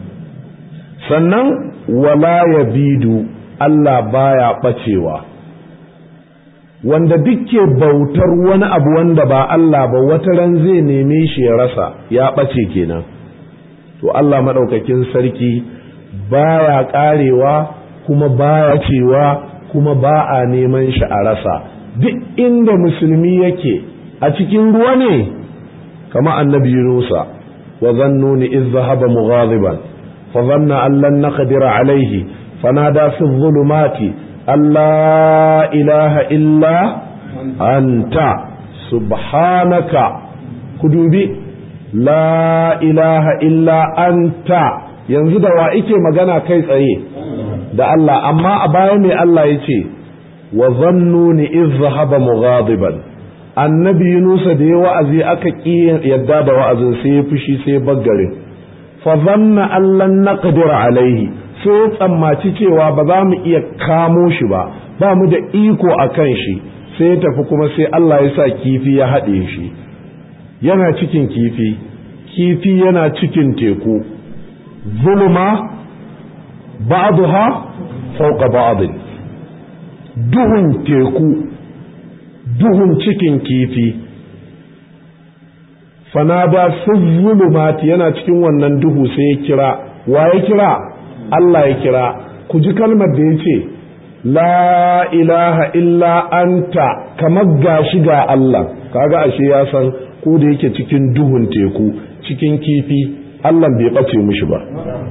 sannan wala ya bidu Allah baya ɓacewa wanda dukke bautar wani abu wanda ba Allah ba wata ran zai neme shi ya rasa ya ɓace kenan to Allah maɗaukakin sarki baya ƙarewa kuma baya cewa kuma ba a neman shi a rasa duk inda musulmi yake a cikin ruwa ne kama annabi Yunusa wa zannuni iz zahaba mughadiban fa dhanna an lan naqdira alayhi fanada fi dhulumati alla ilaha illa anta subhanaka kudubi la ilaha illa anta yanzu da wa ike magana kai tsaye da Allah amma a baya mai Allah ya ce wa zannuni iz zahaba mughadiban annabi Yunusa da ya wa'azi aka ƙi yadda da wa'azin sai ya fushi sai baggare fa zanna allan naqdir alaihi sai ya tsammaci cewa ba za mu iya kamo shi ba ba mu da iko a kan shi sai ya tafi kuma sai Allah ya sa kifi ya haɗe shi yana cikin kifi kifi yana cikin teku zulma ba'daha fawqa ba'd duhun teku duhun cikin kifi fanada zulumati yana cikin wannan duhu sai ya kira wa ya kira Allah ya kira ku ji kalmar da ya ce la ilaha illa anta kamar gashi ga Allah kaga ashe ya san ko da yake cikin duhun teku cikin kifi Allah bai ɓace mushi ba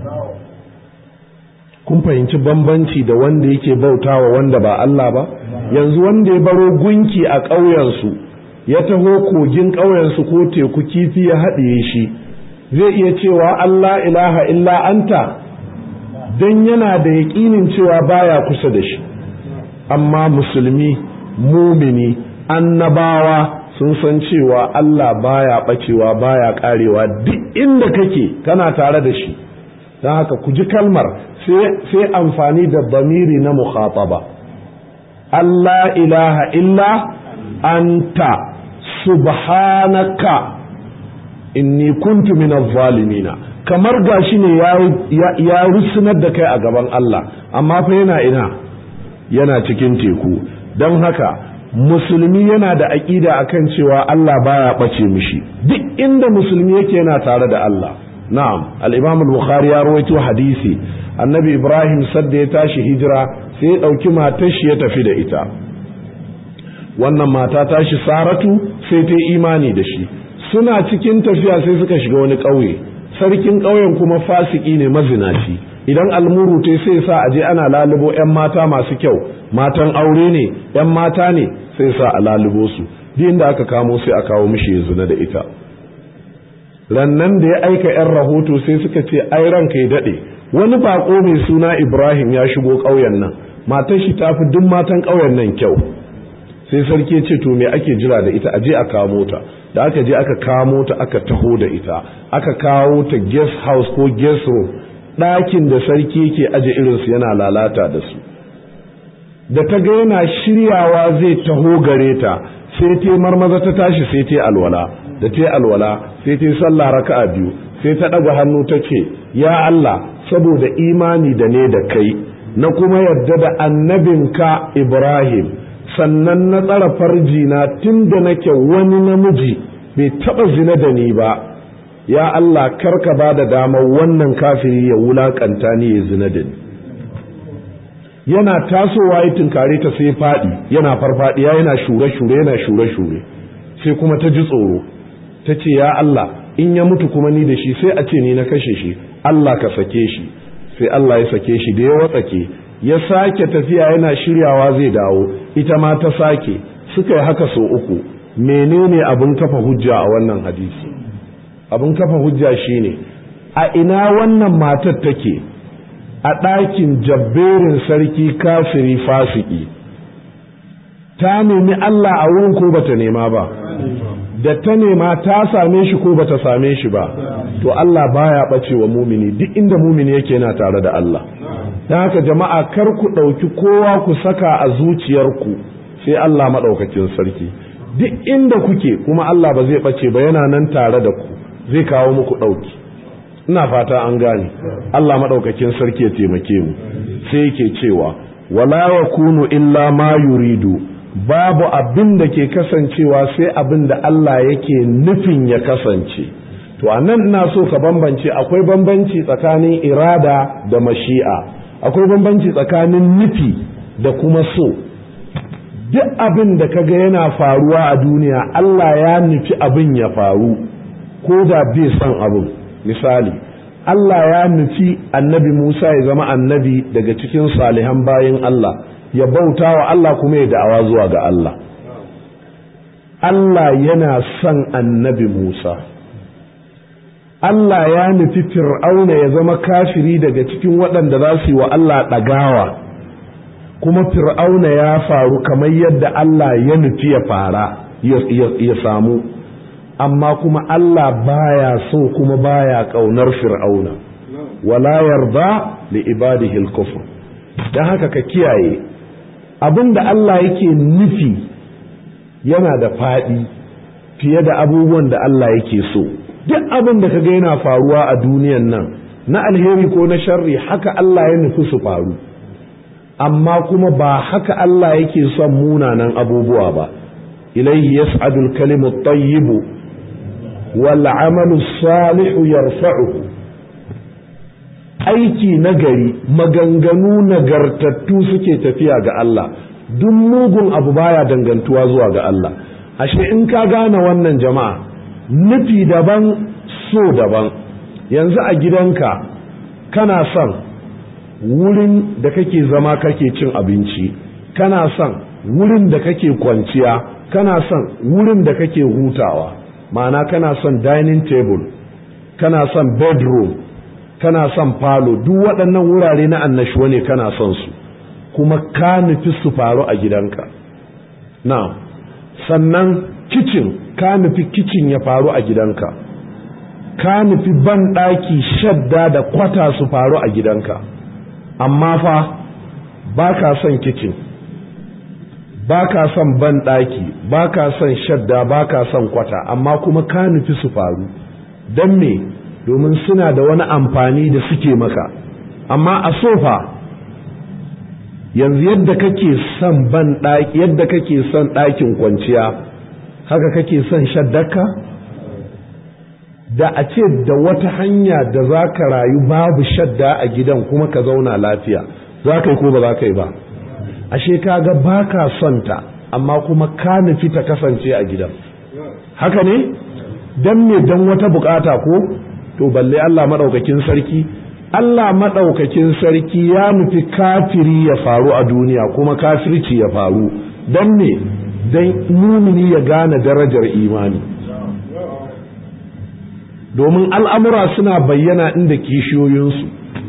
kun fahimci bambanci da wanda yake bautawa wanda ba Allah ba yanzu wanda ya baro gunki a ƙauyensu ya taho kogin ƙauyensu ko teku kifi ya haɗiye shi zai iya cewa Allah ilaha illa anta don yana da yaƙinin cewa baya kusa da shi amma musulmi mumini annabawa sun san cewa Allah baya ɓacewa baya ƙarewa duk inda kake kana tare da shi don haka ku ji kalmar sai amfani da bamiri na mukhataba Allah ilaha illa anta subhanaka inni kuntu minaz zalimina kamar gashi ne ya rusunar da kai a gaban Allah amma fa yana ina yana cikin teku don haka musulmi yana da aƙida akan cewa Allah baya ɓace mishi duk inda musulmi yake yana tare da Allah na'am al-imam al-bukhari ya rawaito hadisi annabi ibrahim sadda ya tashi hijira sai ya ɗauki matar shi ya tafi da ita wannan mata tashi saratu sai ta yi imani da shi suna cikin tafiya sai suka shiga wani ƙauye sarkin ƙauyen kuma fasiki ne mazinaci idan almuru ta sai sa aje ana lalubo 'yan mata masu kyau matan aure ne 'yan mata ne sai sa a lalubo su din da aka kamo sai a kawo mishi ya zina da ita rannan da ya aika 'yan rahoto sai suka ce ai ranka ya daɗe wani bako mai suna ibrahim ya shigo ƙauyen nan matar shi ta fi duk matan ƙauyen nan kyau sai sarki ce to me ake jira da ita aje a kamo ta da aka je aka kamo ta aka taho da ita aka kawo ta guest house ko guest room ɗakin da sarki yake aje irinsu yana lalata da su da ta ga yana shiryawa zai taho gare ta sai ta marmaza ta tashi sai ta alwala da ta alwala sai ta sallah raka'a biyu sai ta ɗaga hannu ta ce ya Allah saboda imani da ne da kai na kuma yarda da annabinka Ibrahim sannan na tsara farji na tun da nake wani namiji bai taɓa zina da ni ba ya Allah karka ba da damar wannan kafiri ya wulakanta ni ya zina da ni yana tasowa ya tunkare ta sai faɗi yana farfaɗiya yana shure-shure yana shure-shure sai kuma ta ji tsoro ta ce ya Allah in ya mutu kuma ni da shi sai a ce ni na kashe shi Allah ka sake shi sai Allah ya sake shi da ya watsake ya sake tafiya yana shiryawa zai dawo ita ma ta sake suka yi haka sau uku menene abin kafa hujja a wannan hadisi abin kafa hujja shine a ina wannan matar take a ɗakin jabberin sarki kafiri fasiki ta nemi Allah a wurin ko bata nema ba da ta nema ta same shi ko bata same shi ba to Allah baya ɓace wa mumini duk inda mumini yake yana tare da Allah don haka jama'a kar ku ɗauki kowa ku saka a zuciyarku sai Allah maɗaukakin sarki duk inda kuke kuma Allah ba zai ɓace ba yana nan tare da ku zai kawo muku ɗauki ina fata an gane Allah maɗaukakin sarki ya taimake mu sai yake cewa wala wa kunu illa ma yuridu babu abin da ke kasancewa sai abin da Allah yake nufin ya kasance to a nan ina so ka bambance akwai bambanci tsakanin irada da mashi'a akwai bambanci tsakanin nufi da kuma so duk abin da kaga yana faruwa a duniya Allah ya nufi abin ya faru ko da bai son abin misali Allah ya nufi annabi Musa ya zama annabi daga cikin salihan bayin Allah ya bauta wa Allah kuma ya da'awa zuwa ga Allah Allah yana son annabi Musa Allah ya nufi fir'auna ya zama kafiri daga cikin waɗanda za su yi wa Allah ɗagawa kuma fir'auna ya faru kamar yadda Allah ya nufi ya fara ya samu amma kuma Allah baya so kuma baya ƙaunar fir'auna wala yarda li ibadihi al-kufr dan haka ka kiyaye abinda Allah yake nufi yana da faɗi fiye da abubuwan da Allah yake so duk abin da kaga yana faruwa a duniyan nan na alheri ko na sharri haka Allah ya nufi su faru amma kuma ba haka Allah yake son munanan abubuwa ba ilaihi yas'adu al-kalimu at-tayyib wal 'amalu salihu yarfa'uhu aiki nagari maganganu nagartattu suke tafiya ga Allah duk mugun abu baya dangantuwa zuwa ga Allah ashe in ka gane wannan jama'a nufi daban so daban yanzu a gidanka kana son wurin da kake zama kake cin abinci kana son wurin da kake kwanciya kana son wurin da kake hutawa ma'ana kana son dining table kana son bedroom kana son falo duk waɗannan wurare na annashuwa ne kana son su kuma ka nufi su faru a gidanka na sannan kicin ka nufi kicin ya faru a gidanka ka nufi ban ɗaki shadda da kwata su faru a gidanka amma fa ba ka son kicin ba ka son banɗaki ba ka son shadda ba ka son kwata amma kuma ka nufi su faru don me domin suna da wani amfani da suke maka amma a sofa yanzu yadda kake son banɗaki yadda kake son ɗakin kwanciya haka kake son shaddaka da a ce da wata hanya da za ka rayu babu shadda a gidan kuma ka zauna lafiya za ka yi ko ba za ka yi ba ashe kaga ba ka son ta amma kuma ka nufi ta kasance a gidan haka ne don me don wata bukata ko to balle Allah maɗaukakin sarki Allah maɗaukakin sarki ya nufi kafiri ya faru a duniya kuma kafirci ya faru don me don mumini ya gane darajar imani domin al'amura suna bayyana inda kishiyoyinsu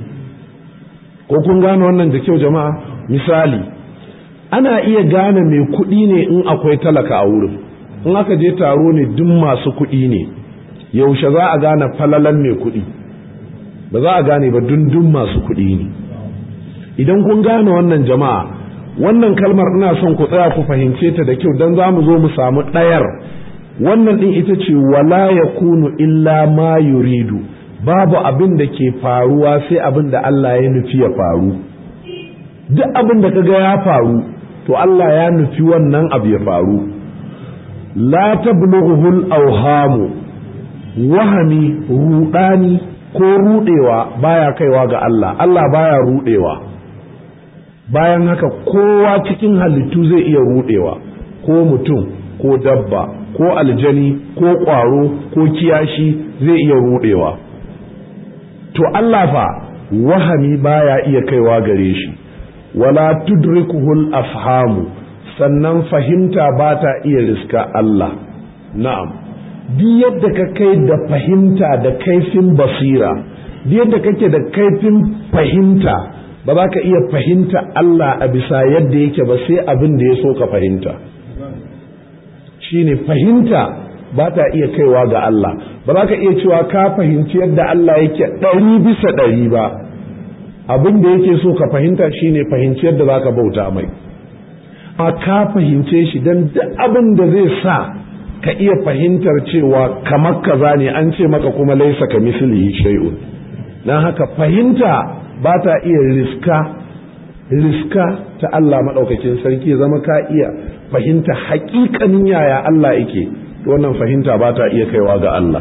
ko kun gane wannan da kyau jama'a misali ana iya gane mai kuɗi ne in akwai talaka a wurin in aka je taro ne duk masu kuɗi ne yaushe za a gane falalan mai kuɗi ba za a gane ba dundun masu kuɗi ne idan kun gane wannan jama'a wannan kalmar ina son ku tsaya ku fahimce ta da kyau don za mu zo mu samu ɗayar wannan ɗin ita ce wala ya kunu illa ma yuridu babu abin da ke faruwa sai abin da Allah ya nufi ya faru duk abin da kaga ya faru to Allah ya nufi wannan abu ya faru la tablughuhul awhamu wahami rudani ko rudewa baya kaiwa ga Allah Allah baya rudewa bayan haka kowa cikin halittu zai iya rudewa ko mutum ko dabba ko aljani ko ƙwaro ko kiyashi zai iya rudewa to Allah fa wahami baya iya kaiwa gare shi wala tudrikuhul afhamu sannan fahimta ba ta iya riska Allah na'am duk yadda ka kai da fahimta da kaifin basira duk yadda kake da kaifin fahimta ba za ka iya fahimta Allah a bisa yadda yake ba sai abin da ya so ka fahimta shine fahimta ba ta iya kaiwa ga Allah ba za ka iya cewa ka fahimci yadda Allah yake ɗari bisa ɗari ba abin da yake so ka fahimta shine fahimci yadda za ka bauta mai a ka fahimce shi don duk abin da zai sa ka iya fahimtar cewa kamar kaza ne an ce maka kuma laisa ka mislihi shay'un dan haka fahimta ba ta iya riska riska ta Allah maɗaukakin sarki zama ka iya fahimta haƙiƙanin yaya Allah yake wannan fahimta ba ta iya kaiwa ga Allah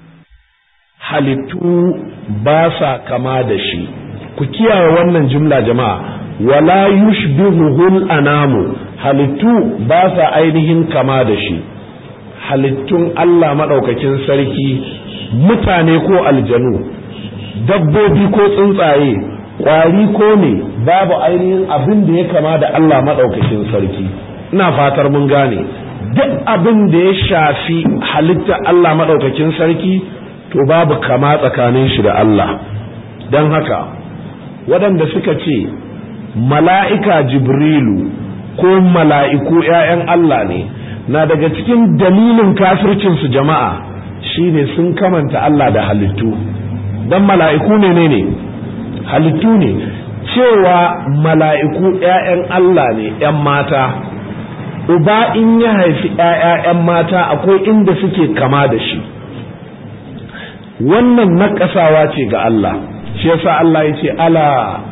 halittu ba sa kama da shi ku kiyaye wannan jumla jama'a wala yushbihuhul anamu halittu ba sa ainihin kama da shi halittun Allah maɗaukakin sarki mutane ko aljanu dabbobi ko tsuntsaye ƙwari ko ne babu ainihin abin da ya kama da Allah maɗaukakin sarki ina fatar mun gane duk abin da ya shafi halitta Allah maɗaukakin sarki to babu kama tsakanin shi da Allah don haka waɗanda suka ce mala'ika jibrilu ko mala'iku ‘ya'yan Allah ne na daga cikin dalilin kafircinsu jama'a shine sun kamanta Allah da halittu don mala'iku ne ne ne halittu ne cewa mala'iku ‘ya'yan Allah ne ‘yan mata uba in ya haifi ‘ya'yan mata akwai inda suke kama da shi wannan naƙasawa ce ga Allah shi yasa Allah ya ce ala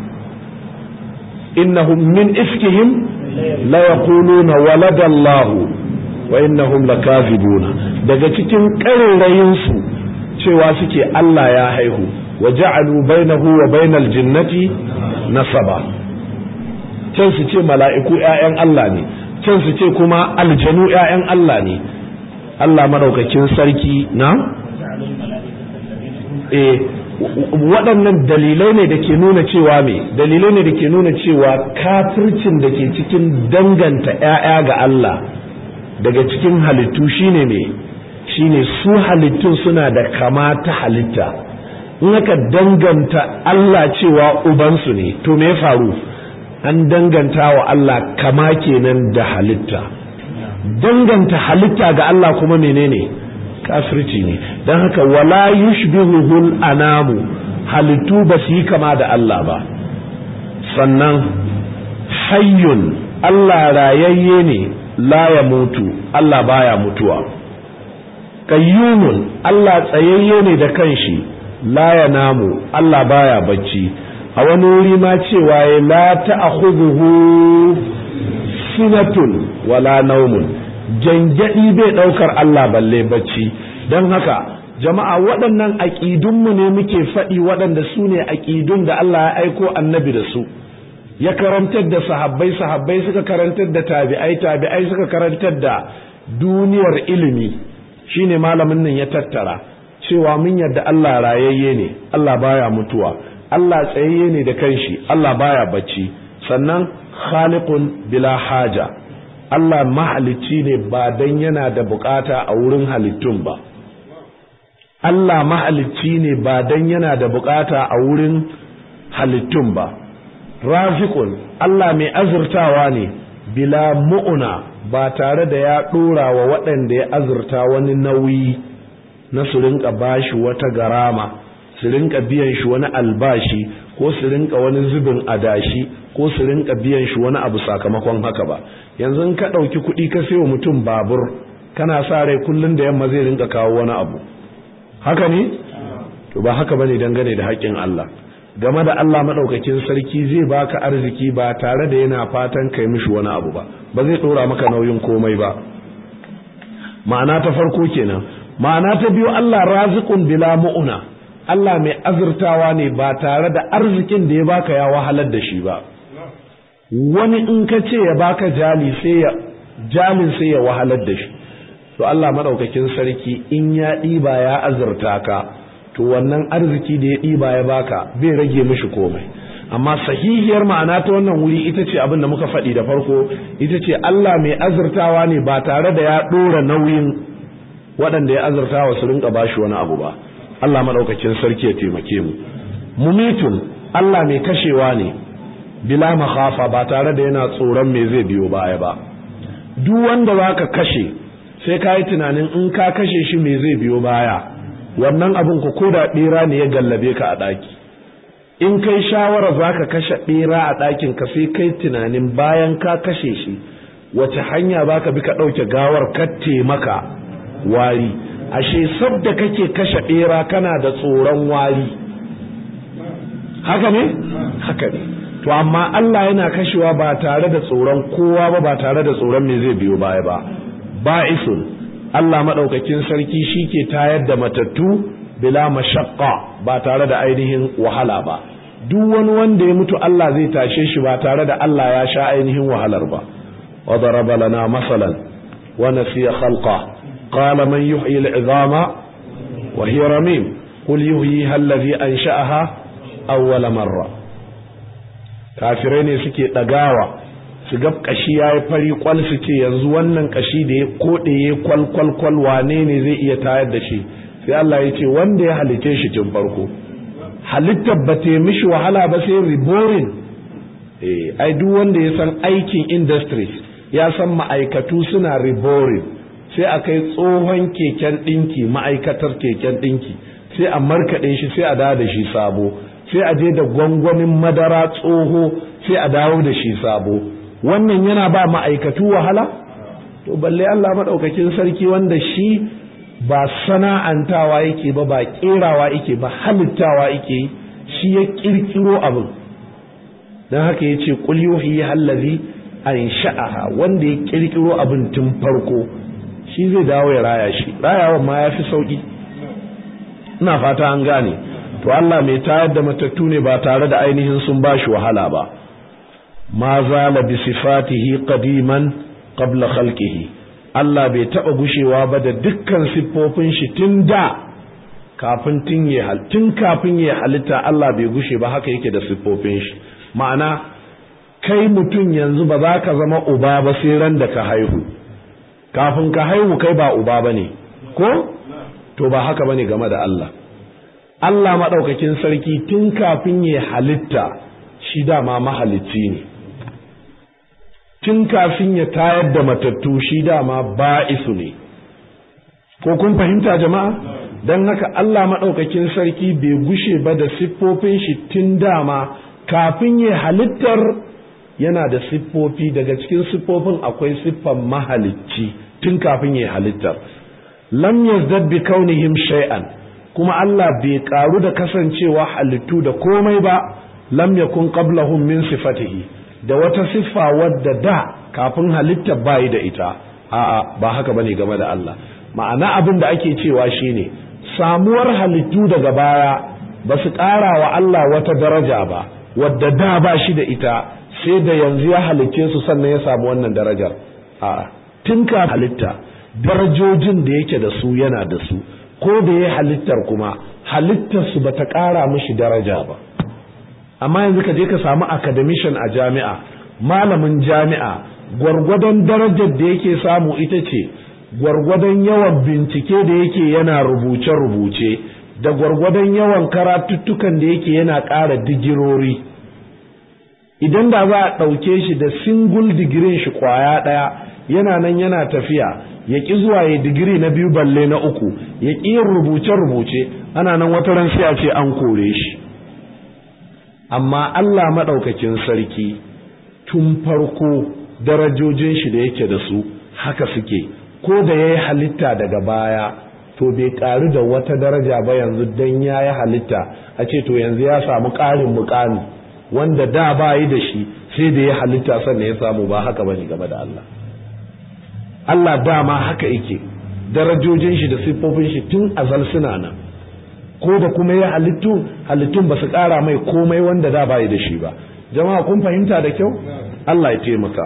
innahum min ifkihim la yaquluna waladallahu wa innahum lakazibuna daga cikin ƙarerayin su cewa suke Allah ya haihu wa ja'alu bainahu wa bainal jinnati nasaba can su ce mala'iku ƴaƴan Allah ne can su ce kuma aljanu ƴaƴan Allah ne Allah madaukakin sarki na eh waɗannan dalilai ne da ke nuna cewa me dalilai ne da ke nuna cewa kafircin da ke cikin danganta ‘ya'ya ga Allah daga cikin halittu shine me shine su halittun suna da kama ta halitta in aka danganta Allah cewa ubansu ne to me faru an danganta wa Allah kama kenan da halitta danganta halitta ga Allah kuma menene kafirci ne don haka wala yushbihuhul anamu halittu ba su yi kama da Allah ba sannan hayyun Allah rayayye ne la ya mutu Allah baya mutuwa qayyumun Allah tsayayye ne da kanshi la ya namu Allah baya bacci a wani wuri ma cewa ya la ta'khudhuhu sinatun wala naumun jangadi bai daukar Allah balle bacci don haka jama'a waɗannan aƙidunmu ne muke faɗi waɗanda su ne aƙidun da Allah ya aiko annabi da su ya karantar da sahabbai sahabbai suka karantar da tabi'ai tabi'ai suka karantar da duniyar ilimi shine malamin nan ya tattara cewa mun yadda Allah rayayye ne Allah baya mutuwa Allah tsayayye ne da kanshi Allah baya bacci sannan khaliqun bila haja Allah mahalicci ne ba dan yana da bukata a wurin halittun ba Allah mahalicci ne ba dan yana da bukata a wurin halittun ba rafiqun Allah mai azurtawa ne bila mu'una ba tare da ya dora wa waɗanda ya azurta wani nauyi na su rinka bashi wata garama su rinka biyan shi wani albashi ko su rinka wani zubin adashi ko su rinka biyan shi wani abu sakamakon haka ba yanzu in ka ɗauki kuɗi ka sayo mutum babur kana sa rai kullum da yamma zai rinka kawo wani abu haka ne to ba haka bane dangane da haƙƙin Allah game da Allah madaukakin sarki zai baka arziki ba tare da yana fatan kai mishi wani abu ba ba zai dora maka nauyin komai ba ma'ana ta farko kenan ma'ana ta biyu Allah raziqun bila mu'una Allah mai azurtawa ne ba tare da arzikin da ya baka ya wahalar da shi ba wani in ka ce ya baka jali sai ya jalin sai ya wahalar da shi to Allah madaukakin sarki in ya ɗiba ya azurta ka to wannan arziki da ya ɗiba ya baka bai rage mishi komai amma sahihiyar ma'ana ta wannan wuri ita ce abin da muka faɗi da farko ita ce Allah mai azurtawa ne ba tare da ya ɗora nauyin waɗanda ya azurtawa su rinka bashi wani abu ba Allah madaukakin sarki ya taimake mu mumitun Allah mai kashewa ne bila makhafa ba tare da yana tsoron me zai biyo baya ba duk wanda zaka kashe sai ka yi tunanin in ka kashe shi me zai biyo baya wannan abin ku ko da ɓera ne ya gallabe ka a ɗaki in kai shawara za ka kashe ɓera a ɗakin ka sai kai tunanin bayan ka kashe shi wace hanya za ka bi ka ɗauke gawar ka maka wari ashe sabda kake kashe ɓera kana da tsoron wari haka ne haka ne to amma Allah yana kashewa ba tare da tsoron kowa ba ba tare da tsoron me zai biyo baya ba ba'isun Allah maɗaukakin sarki shi ke tayar da matattu bila mashaqqa ba tare da ainihin wahala ba duk wani wanda ya mutu Allah zai tashe shi ba tare da Allah ya sha ainihin wahalar ba wa daraba lana masalan wa nasiya khalqa qala man yuhyi al'izama wa hiya ramim qul yuhyiha alladhi ansha'aha awwala marra kafirai ne suke dagawa su ga kashi ya yi fari kwal su ce yanzu wannan kashi da ya koɗe ya kwal kwal kwal wane ne zai iya tayar da shi sai Allah ya ce wanda ya halice shi tun farko halittar ba ta mishi wahala ba sai riborin eh ai duk wanda ya san aikin industries ya san ma'aikatu suna riborin sai a kai tsohon keken ɗinki ma'aikatar keken ɗinki sai a markaɗe shi sai a dawo da shi sabo sai a je da gwangwamin madara tsoho sai a dawo da shi sabo wannan yana ba ma'aikatu wahala to balle Allah maɗaukakin sarki wanda shi ba sana'antawa yake ba ba ƙerawa yake ba halittawa yake shi ya ƙirƙiro abin don haka ya ce ƙul yuhi hallazi an sha'aha wanda ya ƙirƙiro abin tun farko shi zai dawo ya raya shi rayawan ma ya fi sauƙi ina fata an gane to Allah mai tayar da matattu ne ba tare da ainihin sun ba shi wahala ba ma zala bi sifatihi qadiman qabla khalqihi Allah bai taba gushewa ba da dukkan siffofin shi tun da kafin tun ya tun kafin ya halitta Allah bai gushe ba haka yake da siffofin shi ma'ana kai mutum yanzu ba za ka zama uba ba sai ran da ka haihu kafin ka haihu kai ba uba bane ko to ba haka bane game da Allah Allah maɗaukakin sarki tun kafin ya halitta shi dama mahalicci ne tun kafin ya tayar da matattu shi dama ba'isu ne ko kun fahimta jama'a don haka Allah maɗaukakin sarki bai gushe ba da siffofin shi tun dama kafin ya halittar yana da siffofi daga cikin siffofin akwai siffan mahalicci tun kafin ya halittar lam yazdad bi kaunihim shay'an kuma Allah bai karu da kasancewa halittu da komai ba lam yakun qablahum min sifatihi da wata siffa wadda da kafin halitta bayi da ita a'a ba haka bane game da Allah ma'ana abin da ake cewa shine samuwar halittu daga baya ba su ƙara wa Allah wata daraja ba wadda da ba shi da ita sai da yanzu ya halicce su sannan ya samu wannan darajar a'a tun ka halitta darajojin da yake da su yana da su ko da ya halittar kuma halittar su bata ƙara mishi daraja ba amma yanzu ka je ka samu academician a jami'a malamin jami'a gwargwadon darajar da yake samu ita ce gwargwadon yawan bincike da yake yana rubuce-rubuce da gwargwadon yawan karatuttukan da yake yana ƙara digirori idan da za a ɗauke shi da single digirin shi kwaya ɗaya yana nan yana tafiya ya ƙi zuwa ya digiri na biyu balle na uku ya ƙi yin rubuce-rubuce ana nan wata ran sai a ce an kore shi amma Allah maɗaukakin sarki tun farko darajojin shi da yake da su haka suke ko da ya yi halitta daga baya to bai ƙaru da wata daraja ba yanzu don ya yi halitta a ce to yanzu ya samu ƙarin mukami wanda da ba yi da shi sai da ya halitta sannan ya samu ba haka bane game da Allah Allah dama haka yake darajojin shi da siffofin shi tun azal suna nan ko da kuma ya halittu halittun ba su ƙara mai komai wanda da ba yi da shi ba jama'a kun fahimta da kyau Allah ya taimaka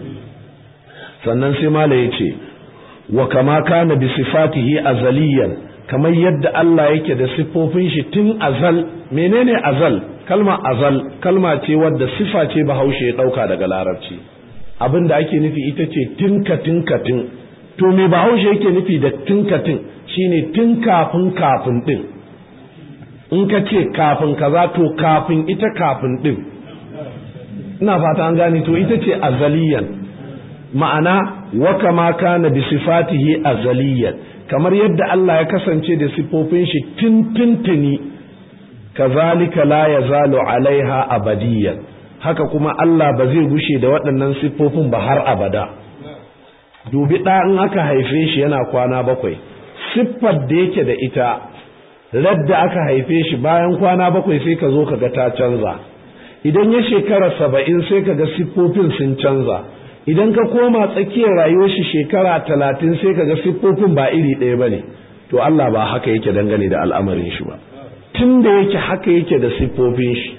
sannan sai mala ya ce wa kama kana bi sifatihi azaliyan kamar yadda Allah yake da siffofin shi tun azal menene azal kalma azal kalma ce wadda sifa ce bahaushe ya dauka daga larabci abin da ake nufi ita ce tinka tinka tin to me bahaushe yake nufi da tinka tin shine tun kafin kafin din in ka ce kafin kaza to kafin ita kafin din ina fata an gane to ita ce azaliyan ma'ana wa kama kana bi sifatihi azaliyan kamar yadda Allah ya kasance da sifofin shi tintintini kazalika la yazalu alaiha abadiyan haka kuma Allah ba zai gushe da waɗannan siffofin ba har abada dubi ɗa in aka haife shi yana kwana bakwai siffar da yake da ita radda aka haife shi bayan kwana bakwai sai ka zo ka ga ta canza idan ya shekara saba'in sai ka ga siffofin sun canza idan ka koma tsakiyar rayuwar shi shekara talatin sai ka ga siffofin ba iri ɗaya ba ne to Allah ba haka yake dangane da al'amarin shi ba tun da yake haka yake da siffofin shi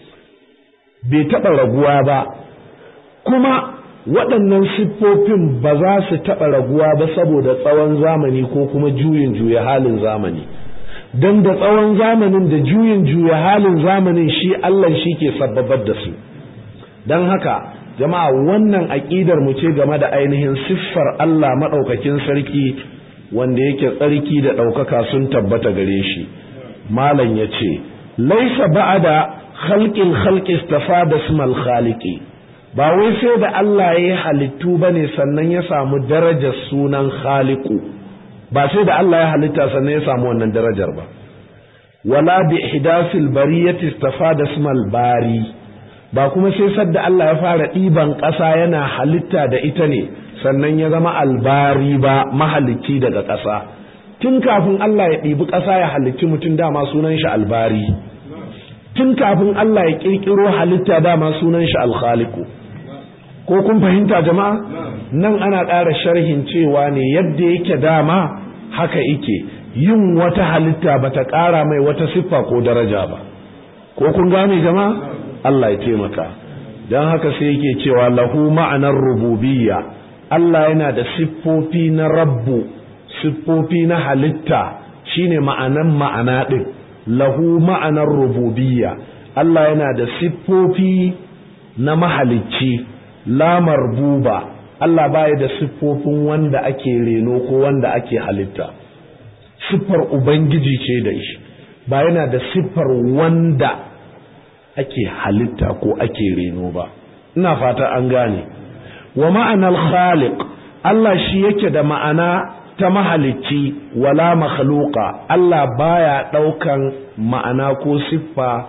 bai taɓa raguwa ba kuma waɗannan siffofin ba za su taɓa raguwa ba saboda tsawon zamani ko kuma juyin juya halin zamani don da tsawon zamanin da juyin juya halin zamanin shi Allah shi ke sababar da su don haka jama'a wannan aƙidar mu ce game da ainihin siffar Allah maɗaukakin sarki wanda yake tsarki da ɗaukaka sun tabbata gare shi malam ya ce laisa ba'ada khalqil khalqi istafada ismal khaliqi ba wai sai da Allah ya yi halittu bane sannan ya samu darajar sunan khaliqu ba sai da Allah ya halitta sannan ya samu wannan darajar ba wala bi ihdasil bariyati istafada ismal bari ba kuma sai sadda Allah ya fara ɗiban ƙasa yana halitta da ita ne sannan ya zama albari ba mahalicci daga ƙasa tun kafin Allah ya ɗibi ƙasa ya halicci mutum dama sunan shi albari tun kafin Allah ya ƙirƙiro halitta dama sunan shi alkhaliku ko kun fahimta jama'a nan ana ƙara sharhin cewa ne yadda yake dama haka yake yin wata halitta bata ƙara mai wata siffa ko daraja ba ko kun gane jama'a Allah ya taimaka don haka sai yake cewa lahu ma'anar rububiyya Allah yana da siffofi na rabbu siffofi na halitta shine ma'anan ma'ana ɗin lahu ma'anar rububiyya Allah yana da siffofi na mahalicci la marbuba Allah baya da siffofin wanda ake reno ko wanda ake halitta siffar ubangiji ce da shi ba yana da siffar wanda ake halitta ko ake reno ba ina fata an gane wa ma'anar khaliq Allah shi yake da ma'ana ta mahalicci wala makhluqa Allah baya ɗaukan ma'ana ko siffa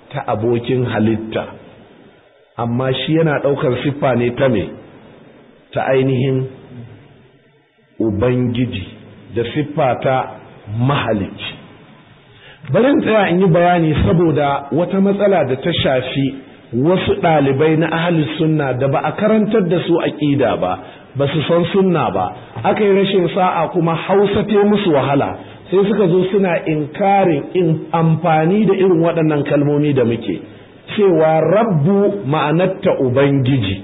ta abokin halitta amma shi yana ɗaukar siffa ne ta me ta ainihin ubangiji da siffa ta mahalicci barin tsaya in yi bayani saboda wata matsala da ta shafi wasu ɗalibai na ahli sunna da ba a karantar da su aƙida ba ba su san sunna ba aka yi rashin sa'a kuma hausa te musu wahala sai suka zo suna inkarin in amfani da irin waɗannan kalmomi da muke cewa rabbu ma'anarta ubangiji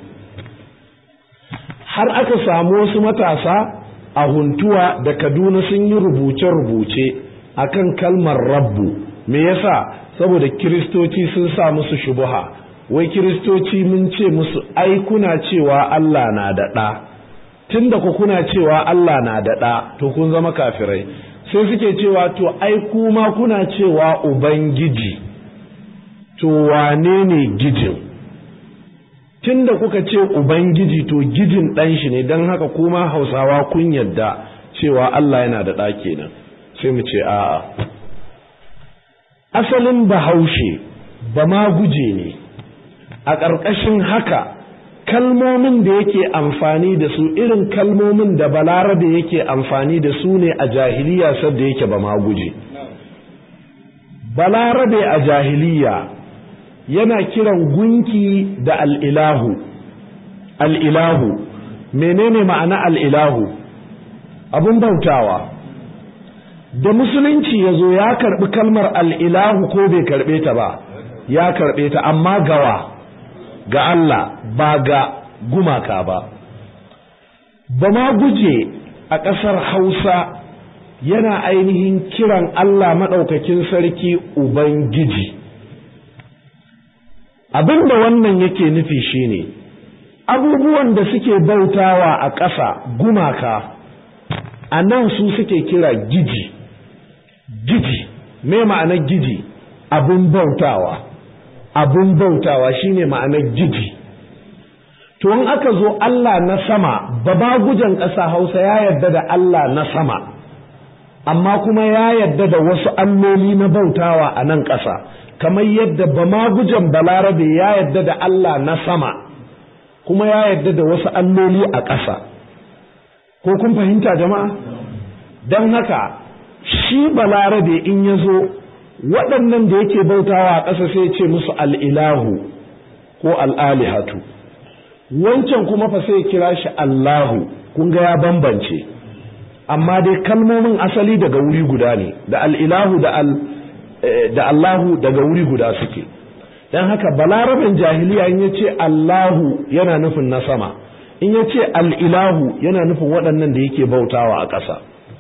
har aka samu wasu matasa a huntuwa da kaduna sun yi rubuce-rubuce akan kalmar rabbu me yasa saboda kiristoci sun sa musu shubuha wai kiristoci mun ce musu ai kuna cewa Allah na da ɗa tunda ku kuna cewa Allah na da ɗa to kun zama kafirai sai suke cewa to ai kuma kuna cewa ubangiji to wane ne gijin tunda kuka ce ubangiji to gijin ɗan shi ne don haka kuma hausawa kun yadda cewa Allah yana da ɗa kenan sai mu ce a'a asalin bahaushe ba ma guje ne a ƙarƙashin haka kalmomin da yake amfani da su irin kalmomin da balarabe yake amfani da su ne a jahiliya sadda yake ba ma guje balarabe a jahiliya yana kiran gunki da al'ilahu al'ilahu menene ma'ana al'ilahu abin bautawa da musulunci ya zo ya karɓi kalmar al'ilahu ko bai karɓe ta ba ya karɓe ta amma gawa ga Allah ba ga gumaka ba ba ma guje a ƙasar hausa yana ainihin kiran Allah maɗaukakin sarki Ubangiji abin da wannan yake nufi shine abubuwan da suke bautawa a ƙasa gumaka a nan su suke kira giji giji me ma'anar giji abin bautawa abin bautawa shine ma'anar giji to in aka zo Allah na sama baba gujan ƙasa Hausa ya yarda da Allah na sama amma kuma ya yarda da wasu alloli na bautawa a nan ƙasa kamar yadda bamagujan balarabe ya yarda da Allah na sama kuma ya yarda da wasu alloli a ƙasa ko kun fahimta jama'a don haka shi balarabe in ya zo waɗannan da yake bautawa a ƙasa sai ce musu al'ilahu ko al'alihatu wancan kuma fa sai kira shi Allahu kun ga ya bambance amma dai kalmomin asali daga wuri guda ne da al'ilahu da al da Allahu daga wuri guda suke don haka balarabin jahiliya in ya ce Allahu yana nufin na sama in ya ce al'ilahu yana nufin waɗannan da yake bautawa a ƙasa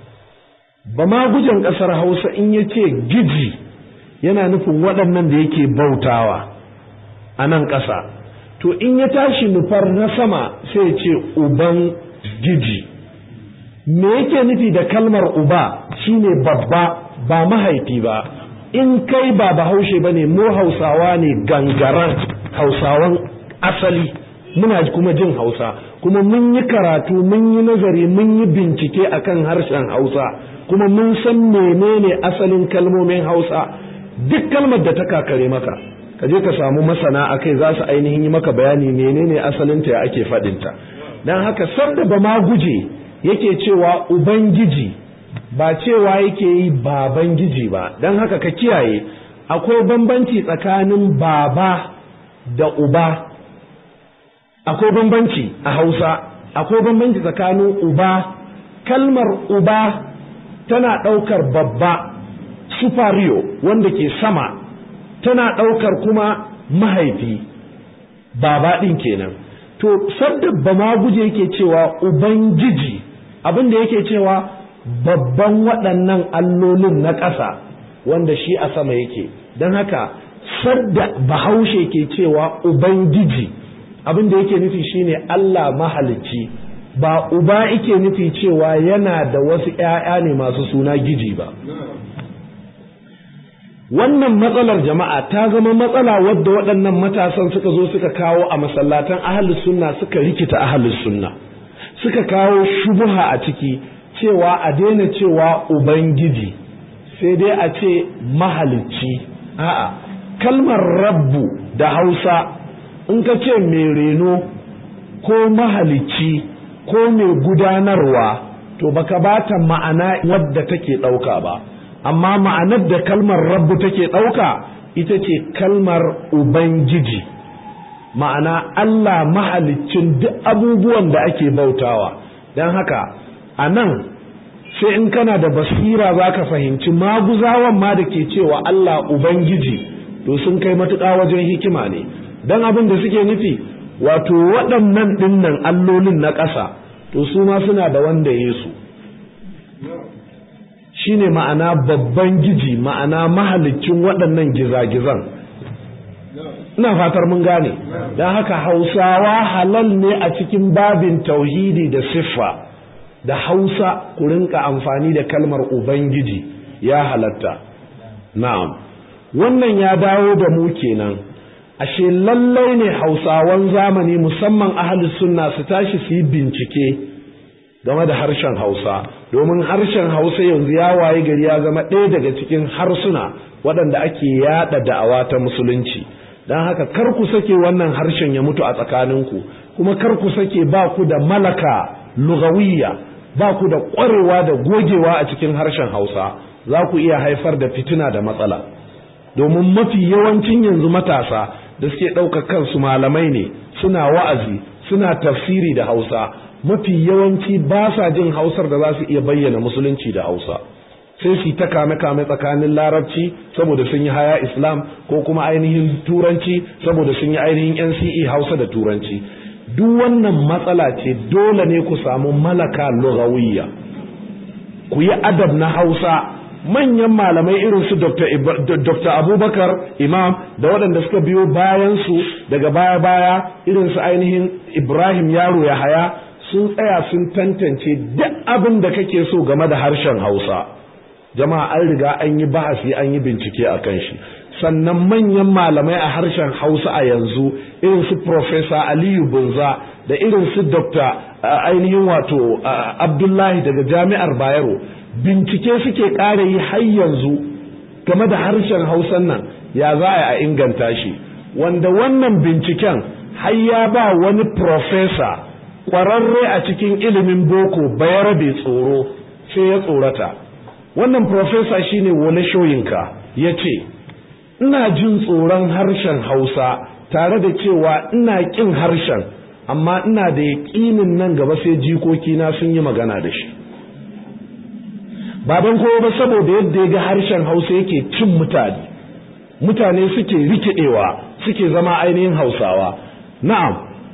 ba ma gujen ƙasar hausa in ya ce giji yana nufin waɗannan da yake bautawa a nan ƙasa to in ya tashi nufar na sama sai ce uban giji me yake nufi da kalmar uba shine babba ba mahaifi ba in kai ba bahaushe ba ne mu hausawa ne gangaran hausawan asali muna kuma jin hausa kuma mun yi karatu mun yi nazari mun yi bincike akan harshen hausa kuma mun san menene asalin kalmomin hausa duk kalmar da ta kakare maka ka je ka samu masana a kai za su ainihin yi maka bayani menene asalinta ya ake faɗinta don haka sanda ba ma guje yake cewa ubangiji ba cewa yake yi baban giji ba don haka ka kiyaye akwai bambanci tsakanin baba da uba akwai bambanci a hausa akwai bambanci tsakanin uba kalmar uba tana ɗaukar babba superior wanda ke sama tana ɗaukar kuma mahaifi baba ɗin kenan to sadda ba ma guje yake cewa ubangiji abin da yake cewa babban waɗannan allolin na ƙasa wanda shi a sama yake don haka sadda bahaushe ke cewa ubangiji abin da yake nufi shine Allah mahalicci ba uba yake nufi cewa yana da wasu ‘ya'ya ne masu suna giji ba wannan matsalar jama'a ta zama matsala wadda waɗannan matasan suka zo suka kawo a masallatan ahalus sunna suka rikita ahalus sunna suka kawo shubuha a ciki cewa a daina cewa ubangiji sai dai a ce mahalicci a'a kalmar rabbu da hausa in ka ce mai reno ko mahalicci ko mai gudanarwa to baka bata ma'ana wadda take ɗauka ba amma ma'anar da kalmar rabbu take ɗauka ita ce kalmar ubangiji ma'ana Allah mahaliccin duk abubuwan da ake bautawa don haka a nan sai in kana da basira za ka fahimci maguzawan ma da ke cewa Allah ubangiji to sun kai matuƙa wajen hikima ne don abin da suke nufi wato waɗannan ɗinnan allolin na ƙasa to su ma suna da wanda Yesu shi ne ma'ana babban giji ma'ana mahalicin waɗannan gizagizan ina fatar mun gane don haka hausawa halal ne a cikin babin tauhidi da siffa da hausa ku rinka amfani da kalmar ubangiji ya halatta na'am wannan ya dawo da mu kenan ashe lallai ne hausawan zamani musamman ahalus sunna su tashi su yi bincike game da harshen hausa domin harshen hausa yanzu ya waye gari ya zama ɗaya daga cikin harsuna waɗanda ake yaɗa da'awa ta musulunci don haka kar ku sake wannan harshen ya mutu a tsakaninku kuma kar ku sake ba ku da malaka lugawiyya ba ku da ƙwarewa da gogewa a cikin harshen hausa za ku iya haifar da fitina da matsala domin mafi yawancin yanzu matasa da suke ɗaukar kansu malamai ne suna wa'azi suna tafsiri da hausa mafi yawanci ba sa jin hausar da za su iya bayyana musulunci da hausa sai su ta kame-kame tsakanin larabci saboda sun yi haya islam ko kuma ainihin turanci saboda sun yi ainihin nce hausa da turanci duk wannan matsala ce dole ne ku samu malaka lugawiyya ku yi adab na hausa manyan malamai irin su Dr. Abubakar Imam da waɗanda suka biyo bayan su daga baya-baya irin su ainihin Ibrahim Yaro ya haya sun tsaya sun tantance duk abin da kake so game da harshen Hausa jama'a an riga an yi bahasi an yi bincike a kan shi sannan manyan malamai a harshen Hausa a yanzu irin su Professor Aliyu Bunza da irin su Dr. ainihin wato Abdullahi daga Jami'ar Bayero bincike suke ƙara yi har yanzu game da harshen hausan nan ya za a inganta shi wanda wannan binciken har ya ba wani profesa ƙwararre a cikin ilimin boko bayarabe tsoro sai ya tsorata wannan profesa shine wani shoyinka ya ce ina jin tsoron harshen hausa tare da cewa ina ƙin harshen amma ina da yaƙinin nan gaba sai jikokina sun yi magana da shi ba don kowa ba saboda yadda ya ga harshen hausa yake cin mutane mutane suke rikidewa suke zama ainihin hausawa na'am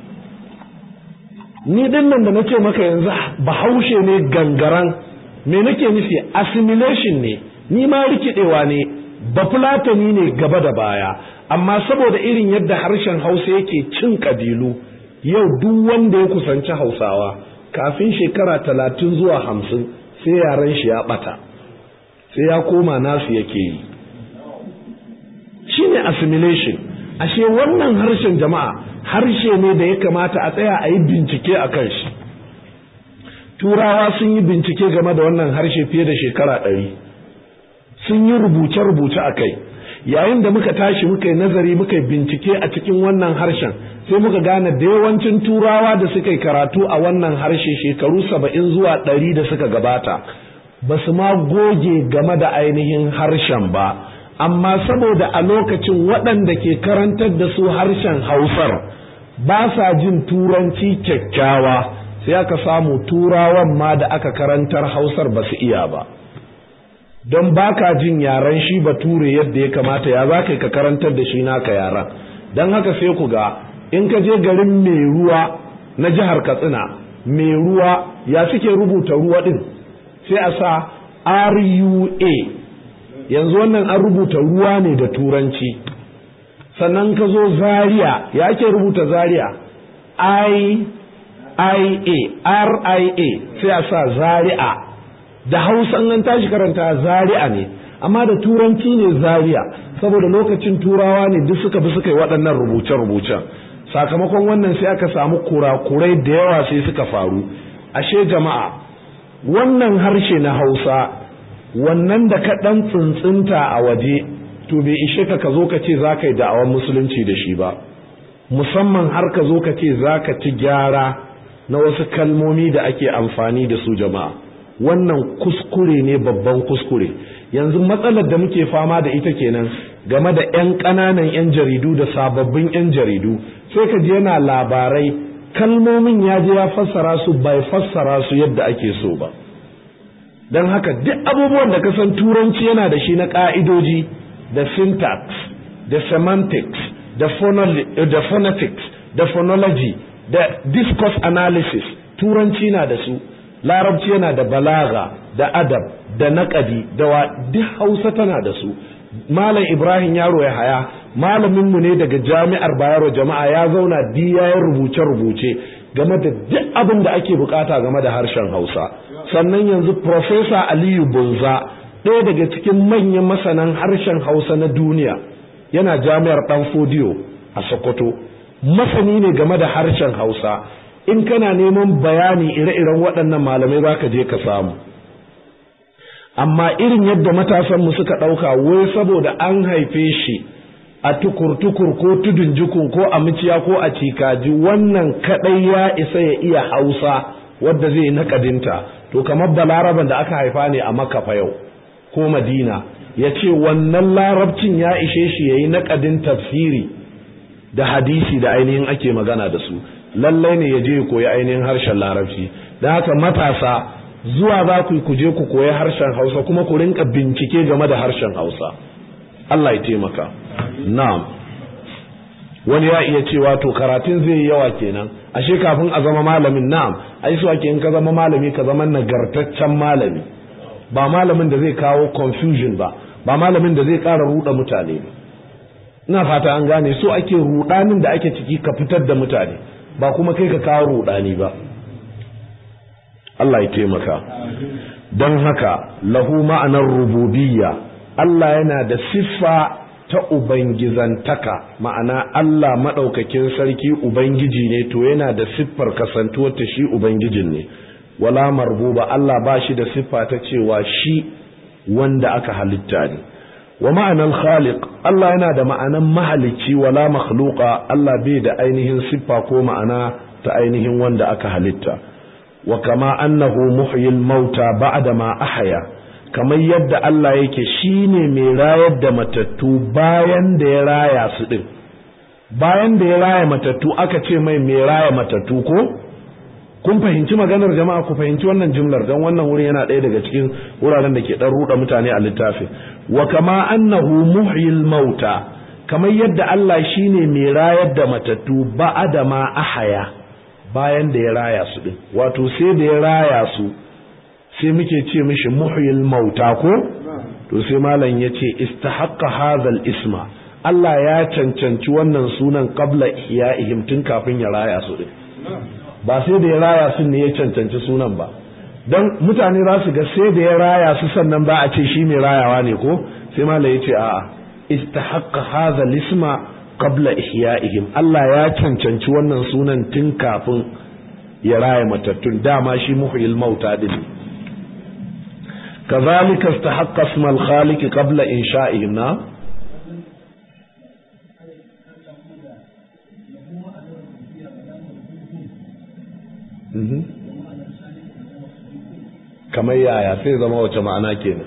ni din nan da na ce maka yanzu bahaushe ne gangaran me nake nufi assimilation ne ni ma rikidewa ne bafulatani ne gaba da baya amma saboda irin yadda harshen hausa yake cin kabilu yau duk wanda ya kusanci hausawa kafin shekara talatin zuwa hamsin sai yaren shi ya bata sai ya koma nasu yake yi shine assimilation ashe wannan harshen jama'a harshe ne da ya kamata a tsaya a yi bincike a kan shi turawa sun yi bincike game da wannan harshe fiye da shekara ɗari sun yi rubuce-rubuce a kai yayin da muka tashi muka yi nazari muka yi bincike a cikin wannan harshen sai muka gane da yawancin turawa da suka yi karatu a wannan harshe shekaru saba'in zuwa ɗari da suka gabata ba su ma goge game da ainihin harshen ba amma saboda a lokacin waɗanda ke karantar da su harshen hausar ba sa jin turanci kyakkyawa sai aka samu turawan ma da aka karantar hausar ba su iya ba don baka jin yaren shi bature yadda ya kamata ya za ka karantar da shi naka yaran don haka sai ku ga in ka je garin mai ruwa na jihar katsina mai ruwa ya suke rubuta ruwa din sai a sa rua yanzu wannan an rubuta ruwa ne da turanci sannan ka zo zaria ya ake rubuta zaria i ia ria sai a sa zaria da hausa an tashi karanta zaria ne amma da turanci ne zaria saboda lokacin turawa ne duk suka bi suka yi waɗannan rubuce-rubucen sakamakon wannan sai aka samu kurakurai da yawa sai suka faru ashe jama'a wannan harshe na hausa wannan da ka ɗan tsintsinta a waje to bai ishe ka ka zo ka ce za ka yi da'awar musulunci da shi ba musamman har ka zo ka ce za ka ci gyara na wasu kalmomi da ake amfani da su jama'a wannan kuskure ne babban kuskure yanzu matsalar da muke fama da ita kenan game da 'yan ƙananan 'yan jaridu da sababbin 'yan jaridu sai ka je yana labarai kalmomin ya je ya fassara su bai fassara su yadda ake so ba don haka duk abubuwan da ka san turanci yana da shi na ƙa'idoji da syntax da semantics da, da phonetics da phonology da discourse analysis turanci na da su larabci yana da balaga da adab da naƙadi da wa duk hausa tana da su malam ibrahim yaro ya haya malaminmu ne daga jami'ar bayero jama'a ya zauna diyayen rubuce-rubuce game da duk abin da ake bukata game da harshen hausa sannan yanzu profesa aliyu bunza ɗaya daga cikin manyan masanan harshen hausa na duniya yana jami'ar ɗan fodiyo a sokoto masani ne game da harshen hausa in kana neman bayani ire-iren waɗannan malamai za ka je ka samu amma irin yadda matasanmu suka ɗauka wai saboda an haife shi a tukur-tukur ko tudun jikun ko a miciya ko a cikaji wannan kaɗai ya isa ya iya hausa wadda zai naƙadinta to kamar balaraban da aka haifa ne a makafa yau ko madina ya ce wannan larabcin ya ishe shi ya yi naƙadin tafsiri da hadisi da ainihin ake magana da su lallai ne ya je ya koyi ainihin harshen larabci da haka matasa zuwa za ku ku je ku koyi harshen hausa kuma ku rinka bincike game da harshen hausa Allah ya taimaka na'am wani ya iya cewa to karatun zai yi yawa kenan ashe kafin a zama malamin na'am ai su ake in ka zama malami ka zama nagartaccen malami ba malamin da zai kawo confusion ba ba malamin da zai ƙara ruɗa mutane ba ina fata an gane so ake ruɗanin da ake ciki ka fitar da mutane ba kuma kai ka kawo ruɗani ba Allah ya taimaka don haka lahu ma'anar rububiyya Allah yana da siffa ta ubangizantaka ma'ana Allah maɗaukakin sarki ubangiji ne to yana da siffar kasantuwar ta shi ubangijin ne wala marbuba Allah ba shi da siffa ta cewa shi wanda aka halitta ne wa ma'anar khaliq Allah yana da ma'anan mahalicci wala makhluqa Allah bai da ainihin siffa ko ma'ana ta ainihin wanda aka halitta wa kama annahu muhyil mauta ba'da ma ahya kamar yadda Allah yake shine mai rayar da matattu bayan da ya raya su din bayan da ya raya matattu aka ce mai mai raya matattu ko kun fahimci maganar jama'a ku fahimci wannan jumlar don wannan wurin yana ɗaya daga cikin wuraren da ke ɗan ruɗa mutane a littafin wa kama annahu muhyil mauta kamar yadda Allah shine mai rayar da matattu ba'da ma ahaya bayan da ya raya su din wato sai da ya raya su sai muke ce mishi muhyil mauta ko to sai malam ya ce istahaqqa hadhal isma Allah ya cancanci wannan sunan qabla ihya'ihim tun kafin ya raya su din ba sai da ya raya su ne ya cancanci sunan ba dan mutane za su ga sai da ya raya su sannan ba a ce shi mai rayawa ne ko sai malam ya ce a'a istahaqqa hadhal isma qabla ihya'ihim Allah ya cancanci wannan sunan tun kafin ya raya matattun dama shi muhyil mauta din kazalika istahaqqa isma al-khaliq qabla insha'ihim na kamar yaya sai zama wace ma'ana kenan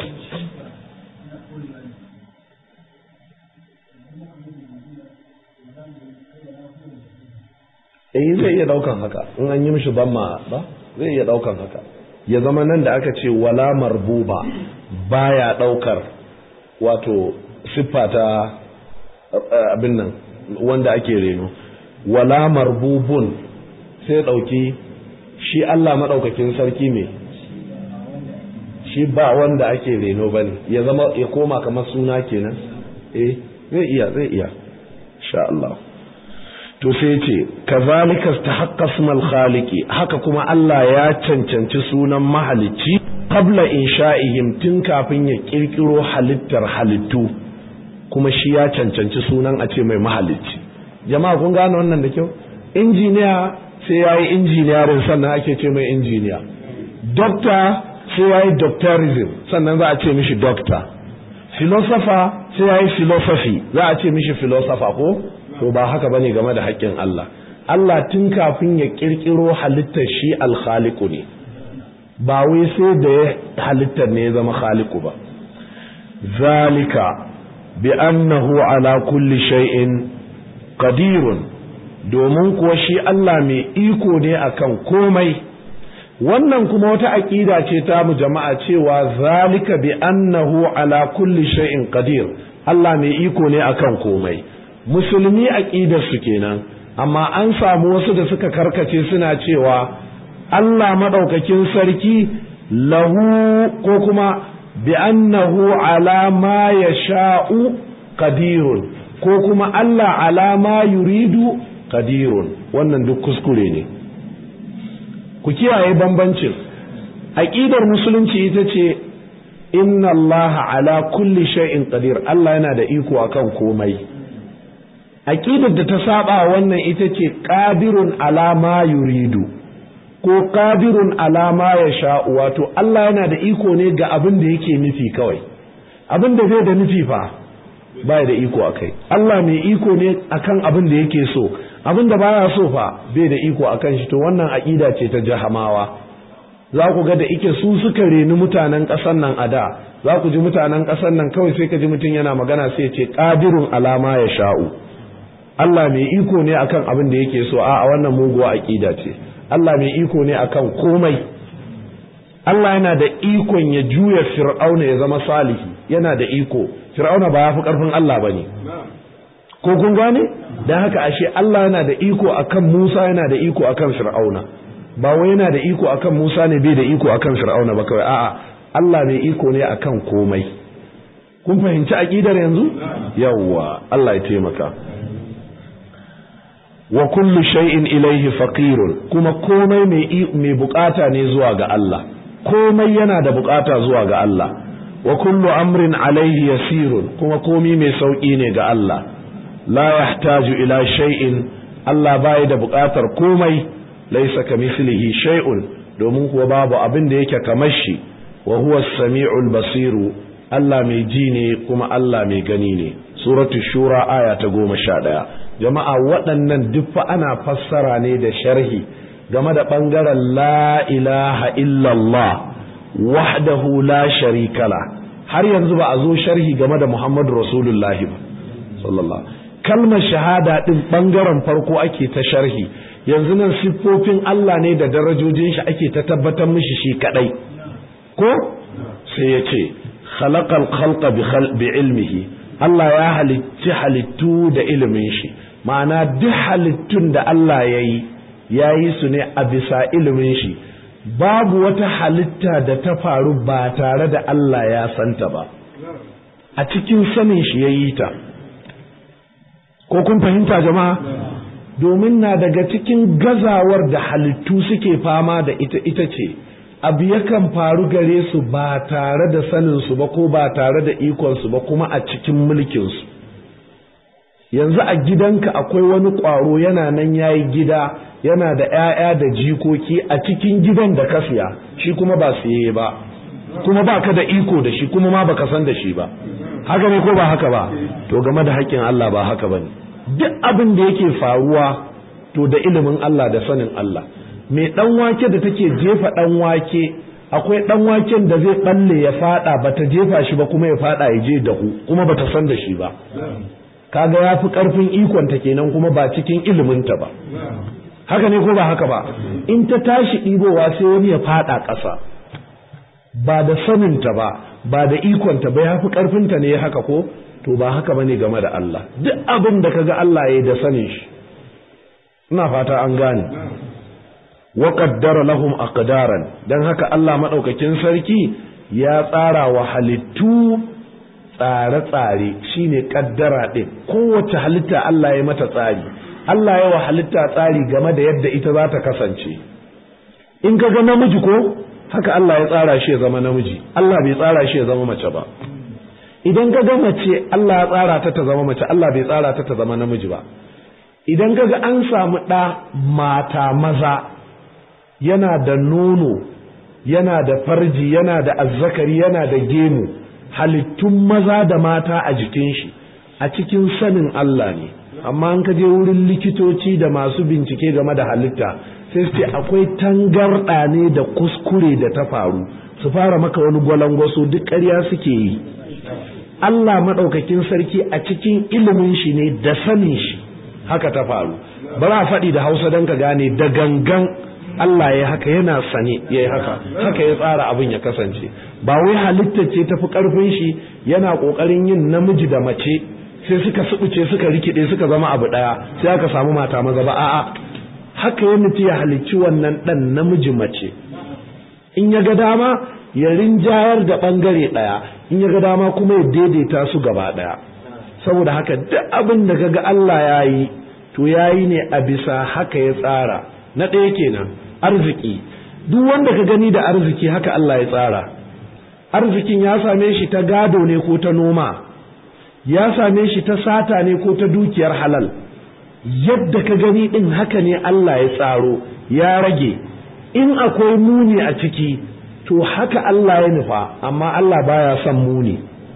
eh zai iya daukan haka in an yi mishi bamma ba zai iya daukan haka ya zama nan da aka ce wala marbuba baya daukar wato siffa ta abin nan wanda ake reno wala marbubun sai dauki shi Allah madaukakin sarki me shi ba wanda ake reno bane ya zama ya koma kamar suna kenan eh zai iya zai iya insha Allah to sai ce kazalika istahaqqa ismal khaliqi haka kuma Allah ya cancanci sunan mahalicci qabla insha'ihim tun kafin ya kirkiro halittar halittu kuma shi ya cancanci sunan a ce mai mahalicci jama'a kun gane wannan da kyau injiniya sai yayi injiniyarin sannan ake ce mai injiniya doctor sai yayi doctorism sannan za a ce mishi doctor filosofa sai ya yi philosophy za a ce mishi filosofa ko to ba haka bane game da haƙƙin Allah Allah tun kafin ya ƙirƙiro halittar shi alkhaliku ne ba wai sai da ya halittar ne ya zama khaliku ba zalika bi annahu ala kulli shay'in qadirun domin kuwa shi Allah mai iko ne akan komai wannan kuma wata aƙida ce ta mu jama'a cewa zalika bi annahu ala kulli shay'in qadir Allah mai iko ne akan komai musulmi aqidar su kenan amma an samu wasu da suka karkace suna cewa Allah madaukakin sarki lahu ko kuma bi annahu ala ma yasha'u qadirun ko kuma Allah ala ma yuridu qadirun wannan duk kuskure ne ku kiyaye bambancin aqidar musulunci ita ce inna Allah ala kulli shay'in qadir Allah yana da iko akan komai aqidar da ta saba wannan ita ce qadirun ala ma yuridu ko qadirun ala ma yasha wato Allah yana da iko ne ga abin da yake nufi kawai abin da zai da nufi fa baya da iko akai Allah mai iko ne akan abin da yake so abin da baya so fa bai da iko akan shi to wannan aqida ce ta jahamawa za ku ga da ike su suka reni mutanen ƙasar nan a da za ku ji mutanen ƙasar nan kawai sai ka ji mutum yana magana sai ce qadirun alama ya sha'u Allah mai iko ne akan abin da yake so a wannan muguwa aqida ce Allah mai iko ne akan komai Allah yana da ikon ya juya fir'auna ya zama salihi yana da iko fir'auna ba ya fi karfin Allah bane ko kun gane dan haka ashe Allah yana da iko akan Musa yana da iko akan fir'auna ba wai yana da iko akan Musa ne bai da iko akan fir'auna ba kawai a'a Allah mai iko ne akan komai kun fahimci aqidar yanzu yawwa Allah ya taimaka wa kullu shay'in ilayhi faqirun kuma komai mai mai bukata ne zuwa ga Allah komai yana da bukata zuwa ga Allah wa kullu amrin alayhi yasirun kuma komai mai sauki ne ga Allah la yahtaju ila shay'in Allah bai da bukatar komai laysa kamithlihi shay'un domin kuwa babu abin da yake kamar shi wa huwa as-sami'ul basiru Allah mai ji ne kuma Allah mai gani ne suratul shura aya ta goma sha ɗaya jama'a waɗannan duk fa ana fassara ne da sharhi game da ɓangaren la ilaha illallah wahdahu la sharikala har yanzu ba a zo sharhi game da muhammadu rasulullahi ba sallallahu kalmar shahada ɗin ɓangaren farko ake ta sharhi yanzu nan siffofin Allah ne da darajojin shi ake ta tabbatar mishi shi kaɗai ko sai ya ce khalaqal khalqa bi ilmihi Allah ya halicci halittu da ilimin shi ma'ana duk halittun da Allah ya yi ya yi su ne a bisa ilimin shi babu wata halitta da ta faru ba tare da Allah ya santa ba a cikin sanin shi ya yi ta ko kun fahimta jama'a domin na daga cikin gazawar da halittu suke fama da ita ita ce abu yakan faru gare su ba tare da saninsu ba ko ba tare da ikonsu ba kuma a cikin mulkinsu yanzu a gidanka akwai wani ƙwaro yana nan ya yi gida yana da 'ya'ya da jikoki a cikin gidan da ka siya shi kuma ba siye ba kuma ba ka da iko da shi kuma ma baka san da shi ba haka ne ko ba haka ba to game da haƙƙin Allah ba haka ba ne duk abin da yake faruwa to da ilimin Allah da sanin Allah mai ɗan wake da take jefa ɗan wake akwai ɗan waken da zai ɓalle ya faɗa bata jefa shi ba kuma ya faɗa ya je dahu kuma bata san da shi ba kaga ya fi ƙarfin ikonta kenan kuma ba cikin iliminta ba haka ne ko ba haka ba in ta tashi ɗibowa sai wani ya faɗa ƙasa ba da saninta ba ba da ikonta ba ya fi ƙarfinta ne haka ko to ba haka bane game da Allah duk abin da kaga Allah ya yi da sanin shi ina fata an gane wa qaddara lahum aqdaran dan haka Allah madaukakin sarki ya tsara wa halittu tsare-tsare shine kaddara ɗin kowace halitta Allah ya mata tsari Allah ya wa halitta tsari game da yadda ita za ta kasance in ka ga namiji ko haka Allah ya tsara shi ya zama namiji Allah bai tsara shi ya zama mace ba idan ka ga mace Allah ya tsara ta ta zama mace Allah bai tsara ta ta zama namiji ba idan ka ga an samu ɗa mata maza yana da nono yana da farji yana da azzakari yana da gemu halittun maza da mata a jikin shi a cikin sanin Allah ne amma an ka je wurin likitoci da masu bincike game da halitta sai su ce akwai tangarɗa ne da kuskure da ta faru su fara maka wani gwalangwaso duk ƙarya suke yi Allah maɗaukakin sarki a cikin ilimin shi ne da sanin shi haka ta faru ba za a faɗi da hausa don ka gane da gangan Allah ya haka yana sane ya yi haka haka ya tsara abin ya kasance ba wai halitta ce tafi ƙarfin shi yana ƙoƙarin yin namiji da mace sai suka subuce suka rikide suka zama abu ɗaya sai aka samu mata maza ba a'a haka ya nufi ya halicci wannan ɗan namiji mace in ya ga dama ya rinjayar da ɓangare ɗaya in ya ga dama kuma ya daidaita su gaba ɗaya saboda haka duk abin da kaga Allah ya yi to ya yi ne a bisa haka ya tsara na ɗaya kenan arziki duk wanda ka gani da arziki haka Allah ya tsara arzikin ya same shi ta gado ne ko ta noma ya same shi ta sata ne ko ta dukiyar halal yadda ka gani ɗin haka ne Allah ya tsaro ya rage in akwai muni a ciki to haka Allah ya nufa amma Allah baya son muni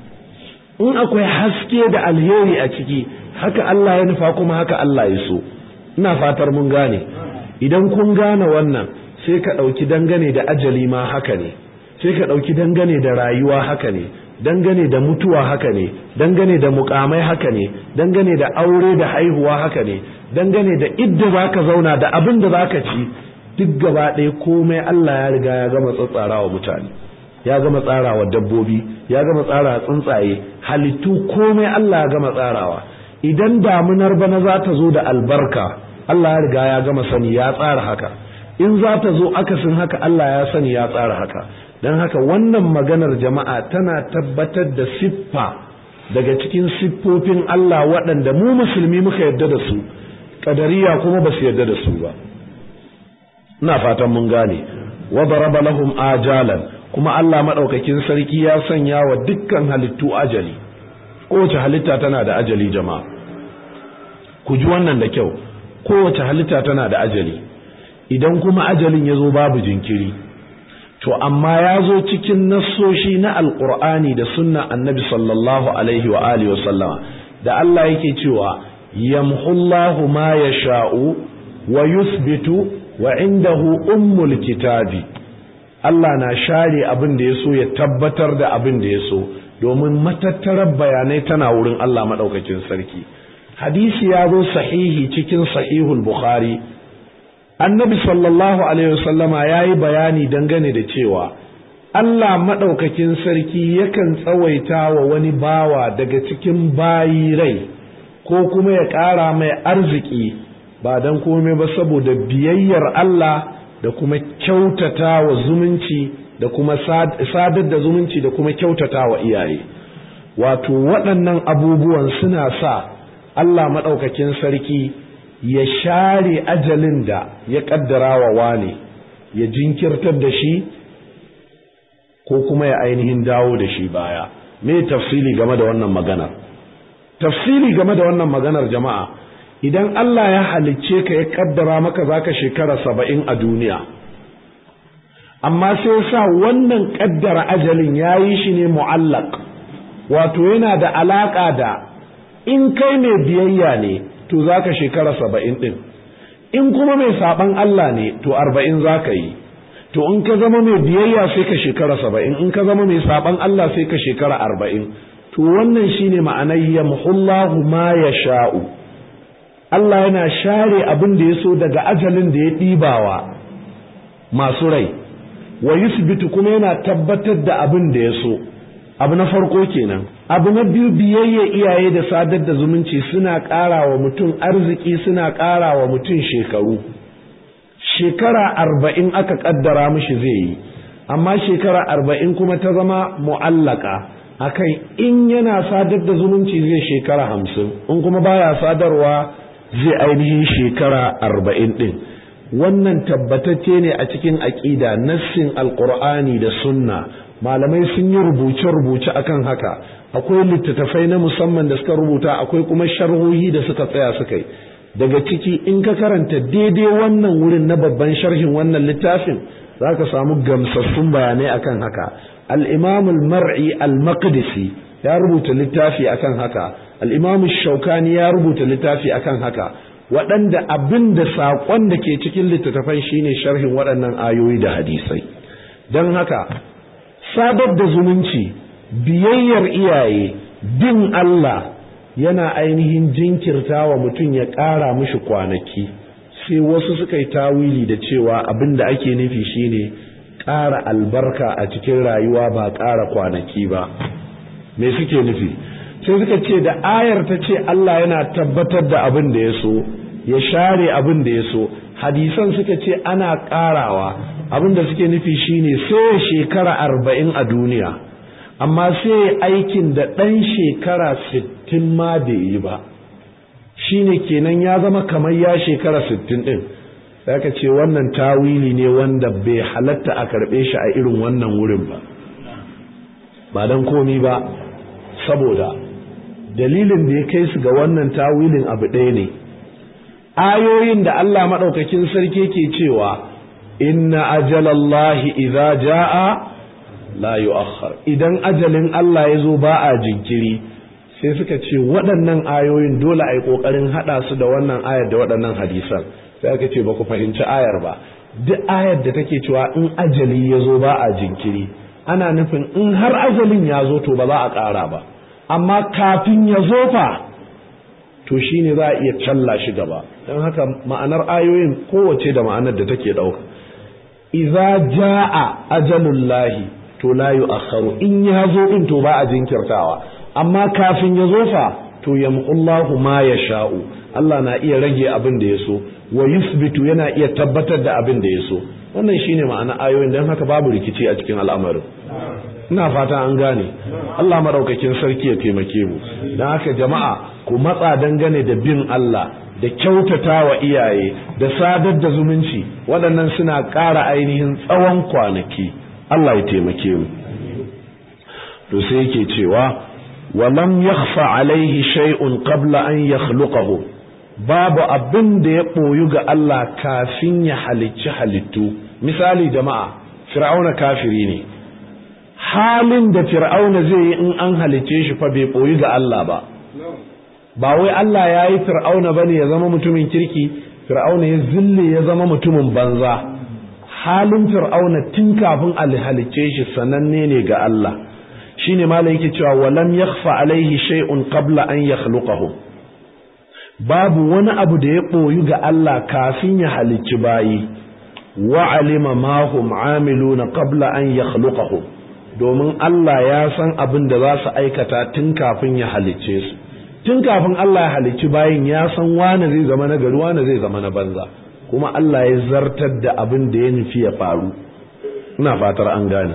in akwai haske da alheri a ciki haka Allah ya nufa kuma haka Allah ya so ina fatar mun gane idan kun gane wannan sai ka ɗauki dangane da ajali ma haka ne sai ka ɗauki dangane da rayuwa haka ne dangane da mutuwa haka ne dangane da mukamai haka ne dangane da aure da haihuwa haka ne dangane da idda za ka zauna da abin da za ka ci duk gaba ɗaya komai Allah ya riga ya gama tsatsarawa mutane ya gama tsarawa dabbobi ya gama tsarawa tsuntsaye halittu komai Allah ya gama tsarawa idan damunar bana za ta zo da albarka Allah ya riga ya gama sani ya tsara haka in za ta zo akasin haka Allah ya sani ya tsara haka don haka wannan maganar jama'a tana tabbatar da siffa daga cikin siffofin Allah waɗanda mu musulmi muka yarda da su kadariya kuma ba su yarda da su ba ina fatan mun gane wa daraba lahum ajalan kuma Allah madaukakin sarki ya sanya wa dukkan halittu ajali kowace halitta tana da ajali jama'a ku ji wannan da kyau kowace halitta tana da ajali idan kuma ajalin ya zo babu jinkiri to amma ya zo cikin nassoshi na alkur'ani da sunna annabi sallallahu alaihi wa alihi wa sallama da Allah yake cewa yamhullahu ma yasha'u wa yuthbitu wa indahu ummul kitabi Allah na share abin da ya so ya tabbatar da abin da ya so domin matattarar bayanai tana wurin Allah madaukakin sarki hadisi ya zo sahihi cikin sahihul bukhari annabi sallallahu alaihi wasallama ya yi bayani dangane da cewa Allah maɗaukakin sarki yakan tsawaita wa wani bawa daga cikin bayi rai ko kuma ya ƙara mai arziki ba don komai ba saboda biyayyar Allah da kuma kyautata wa zumunci da kuma sadar da zumunci da kuma kyautata wa iyaye wato waɗannan abubuwan suna sa Allah maɗaukakin sarki ya share ajalin da ya ƙaddara wa wane ya jinkirtar da shi ko kuma ya ainihin dawo da shi baya me tafsili game da wannan maganar tafsili game da wannan maganar jama'a idan Allah ya halicce ka ya ƙaddara maka zaka shekara saba'in a duniya amma sai sa wannan ƙaddara ajalin ya yi shi ne mu'allaq wato yana da alaƙa da in kai mai biyayya ne to za ka shekara saba'in ɗin in kuma mai saɓan Allah ne to arba'in za ka yi to in ka zama mai biyayya sai ka shekara saba'in in ka zama mai saɓan Allah sai ka shekara arba'in to wannan shine ma'anar yamhullahu ma ya sha'u Allah yana share abin da ya so daga ajalin da ya ɗibawa masu rai wa yusbitu kuma yana tabbatar da abin da ya so abu na farko kenan abu na biyu biyayya iyaye da sadar da zumunci suna ƙara wa mutum arziki suna ƙara wa mutum shekaru shekara arba'in aka ƙaddara mishi zai yi amma shekara arba'in kuma ta zama mu'allaka akan in yana sadar da zumunci zai shekara hamsin in kuma baya sadarwa zai ainihin shekara arba'in ɗin wannan tabbatacce ne a cikin aƙida nassin alƙur'ani da sunna malamai sun yi rubuce-rubuce akan haka akwai littattafai na musamman da suka rubuta akwai kuma sharhohi da suka tsaya suka yi daga ciki in ka karanta daidai wannan wurin na babban sharhin wannan littafin za ka samu gamsassun bayanai akan haka al-imam al-mar'i al-maqdisi ya rubuta littafi akan haka al-imam shaukani ya rubuta littafi akan haka waɗanda abin da saƙon da ke cikin littattafan shine sharhin waɗannan ayoyi da hadisai don haka sadar da zumunci biyayyar iyaye bin Allah yana ainihin jinkirta wa mutum ya ƙara mishi kwanaki sai wasu suka yi tawili da cewa abin da ake nufi shine ƙara albarka a cikin rayuwa ba ƙara kwanaki ba me suke nufi sai suka ce da ayar ta ce Allah yana tabbatar da abin da ya so ya share abin da ya so hadisan suka ce ana ƙarawa abin da suke nufi shine sai shekara arba'in a duniya amma sai aikin da ɗan shekara sittin ma bai yi ba shine kenan ya zama kamar ya shekara sittin ɗin sai ka ce wannan tawili ne wanda bai halatta a karɓe shi a irin wannan wurin ba ba don komi ba saboda dalilin da ya kai su ga wannan tawilin abu ɗaya ne ayoyin da Allah maɗaukakin sarki ke cewa inna ajalallahi idza jaa la yu'akhkhar idan ajalin Allah ya zo ba a jinkiri sai suka ce waɗannan ayoyin dole a yi ƙoƙarin haɗa su da wannan ayar da waɗannan hadisan sai aka ce ba ku fahimci ayar ba duk ayar da take cewa in ajali ya zo ba a jinkiri ana nufin in har ajalin ya zo to ba za a ƙara ba amma kafin ya zo fa to shi ne za a iya challa shi gaba don haka ma'anar ayoyin kowace da ma'anar da take ɗauka iza ja'a ajalullahi to la yu'akhkharu in ya zo din to ba a jinkirtawa amma kafin ya zo fa to yamqullahu ma yasha'u Allah na iya rage abin da ya so wa yusbitu yana iya tabbatar da abin da ya so wannan shine ma'ana ayoyin don haka babu rikici a cikin al'amarin ina fata an gane Allah maraukakin sarki ya taimake mu don haka jama'a ku matsa dangane da bin Allah da kyautata wa iyaye da sadar da zumunci waɗannan suna ƙara ainihin tsawon kwanaki Allah ya taimake mu to sai yake cewa walam yakhfa alaihi shay'un qabla an yakhluqahu babu abin da ya ɓoyu ga Allah kafin ya halicci halittu misali jama'a fir'auna kafiri ne halin da fir'auna zai yi in an halicce shi fa bai ɓoyi ga Allah ba ba wai Allah ya yi fir'auna ba ne ya zama mutumin kirki fir'auna ya zille ya zama mutumin banza halin fir'auna tun kafin a halicce shi sananne ne ga Allah shine malam yake cewa walam yakhfa alaihi shay'un qabla an yakhluqahu babu wani abu da ya ɓoyi ga Allah kafin ya halicci bayi wa alima ma hum amiluna qabla an yakhluqahu domin Allah ya san abin da za su aikata tun kafin ya halicce su tun kafin Allah ya halicci bayin ya san wane zai zama na gari wane zai zama na banza kuma Allah ya zartar da abin da ya nufi ya faru ina fatar an gane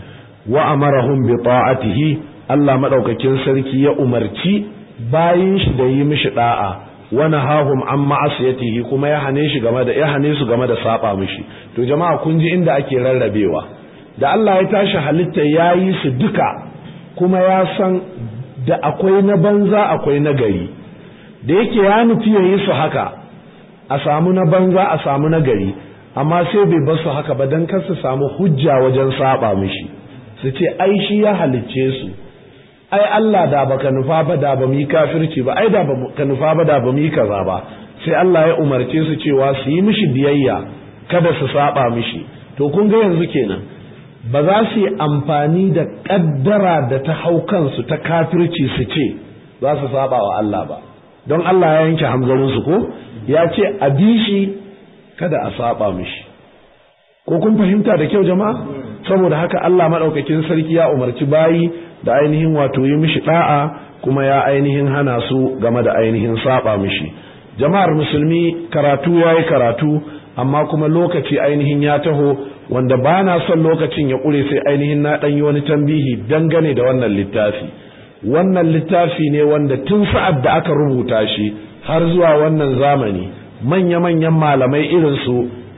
wa amarahum bi ta'atihi Allah madaukakin sarki ya umarci bayin shi da yi mishi da'a wa nahahum an ma'asiyatihi kuma ya hane shi game da ya hane su game da saba mishi to jama'a kun ji inda ake rarrabewa da Allah ya tashi halitta ya yi su duka kuma ya san da akwai na banza akwai na gari da yake ya nufi ya yi su haka a samu na banza a samu na gari amma sai bai bar su haka ba don kar su samu hujja wajen saba mishi su ce ai shi ya halicce su ai Allah da baka nufa ba da ba mu yi kafirci ba ai da baka nufa ba da ba mu yi kaza ba sai Allah ya umarce su cewa su yi mishi biyayya kada su saba mishi to kun ga yanzu kenan ba za su yi amfani da kaddara da ta hau kansu ta kafirci su ce za su saba wa Allah ba don Allah ya yanke hamzarinsu ko ya ce a bi shi kada a saba mishi ko kun fahimta da kyau jama'a saboda haka Allah maɗaukakin sarki ya umarci bayi da ainihin wato yi mishi da'a kuma ya ainihin hana su game da ainihin saba mishi jama'ar musulmi karatu ya yi karatu amma kuma lokaci ainihin ya taho wanda ba na son lokacin ya ƙure sai ainihin na ɗan yi wani tambihi dangane da wannan littafi wannan littafi ne wanda tun sa'ad da aka rubuta shi har zuwa wannan zamani manya-manyan malamai irin su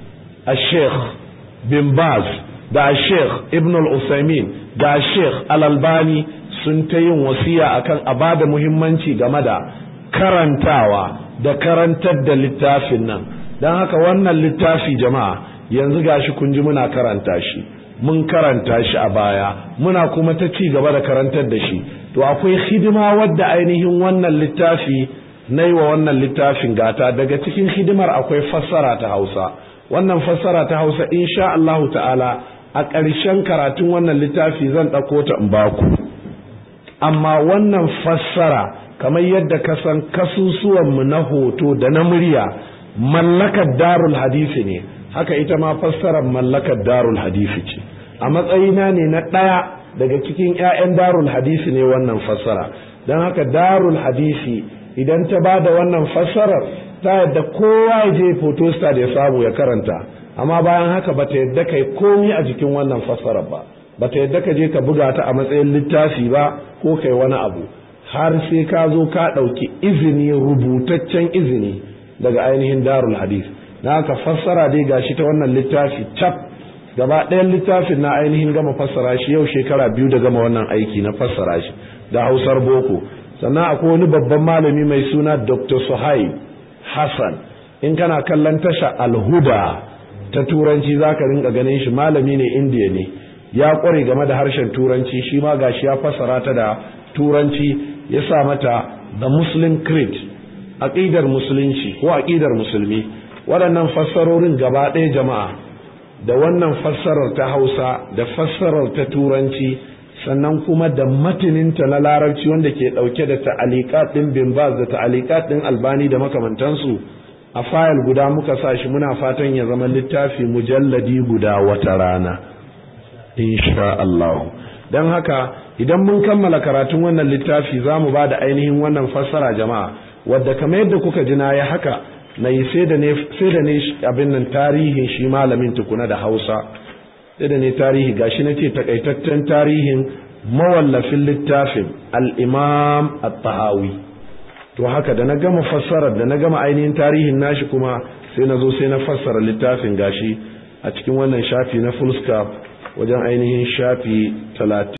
a sheikh bin baz da a sheikh ibn al-usaimin da a sheikh al-albani sun ta yin wasiya akan a ba da muhimmanci game da karantawa da karantar da littafin nan don haka wannan littafi jama'a yanzu gashi kun ji muna karanta shi mun karanta shi a baya muna kuma ta ci gaba da karantar da shi to akwai hidima wadda ainihin wannan littafi na yi wa wannan littafin gata daga cikin hidimar akwai fassara ta hausa wannan fassara ta hausa insha Allahu ta'ala a ƙarshen karatun wannan littafi zan ɗauko ta in baku amma wannan fassara kamar yadda ka san kasusuwanmu na hoto da na murya mallakar darul hadisi ne haka ita ma fassarar mallakar darul hadisi ce a matsayina ne na ɗaya daga cikin 'ya'yan darul hadisi ne wannan fassara don haka darul hadisi idan ta ba da wannan fassarar ta yadda kowa ya je photostat ya samu ya karanta amma bayan haka ba ta yadda kai komi a jikin wannan fassarar ba ba ta yadda ka je ka buga ta a matsayin littafi ba ko kai wani abu har sai ka zo ka ɗauki izini rubutaccen izini daga ainihin darul hadis na haka fassara dai gashi ta wannan littafi cap gaba ɗayan littafin na ainihin gama fassara shi yau shekara biyu da gama wannan aiki na fassara shi da hausar boko sannan akwai wani babban malami mai suna dr suhaib hassan in kana kallon tasha alhuda ta turanci za ka rinka ganin shi malami ne indiya ne ya kware game da harshen turanci shi ma gashi ya fassara ta da turanci ya sa mata the muslim creed aqidar musulunci ko aqidar musulmi waɗannan fassarorin gaba ɗaya jama'a da wannan fassarar ta hausa da fassarar ta turanci sannan kuma da matininta na larabci wanda ke ɗauke da ta'alikat ɗin bin baz da ta'alikat ɗin albani da makamantansu a fayil guda muka sa shi muna fatan ya zama littafi mujalladi guda wata rana insha Allah don haka idan mun kammala karatun wannan littafi za mu ba da ainihin wannan fassara jama'a wadda kamar yadda kuka ji na ya haka na yi sai da ne abin nan tarihin shi malamin tukuna da hausa sai da ne tarihi gashi na ce takaitaccen tarihin mawallafin littafin al'imam at-tahawi to haka da na gama fassarar da na gama ainihin tarihin nashi kuma sai na zo sai na fassara littafin gashi a cikin wannan shafi na full wajen ainihin shafi talatin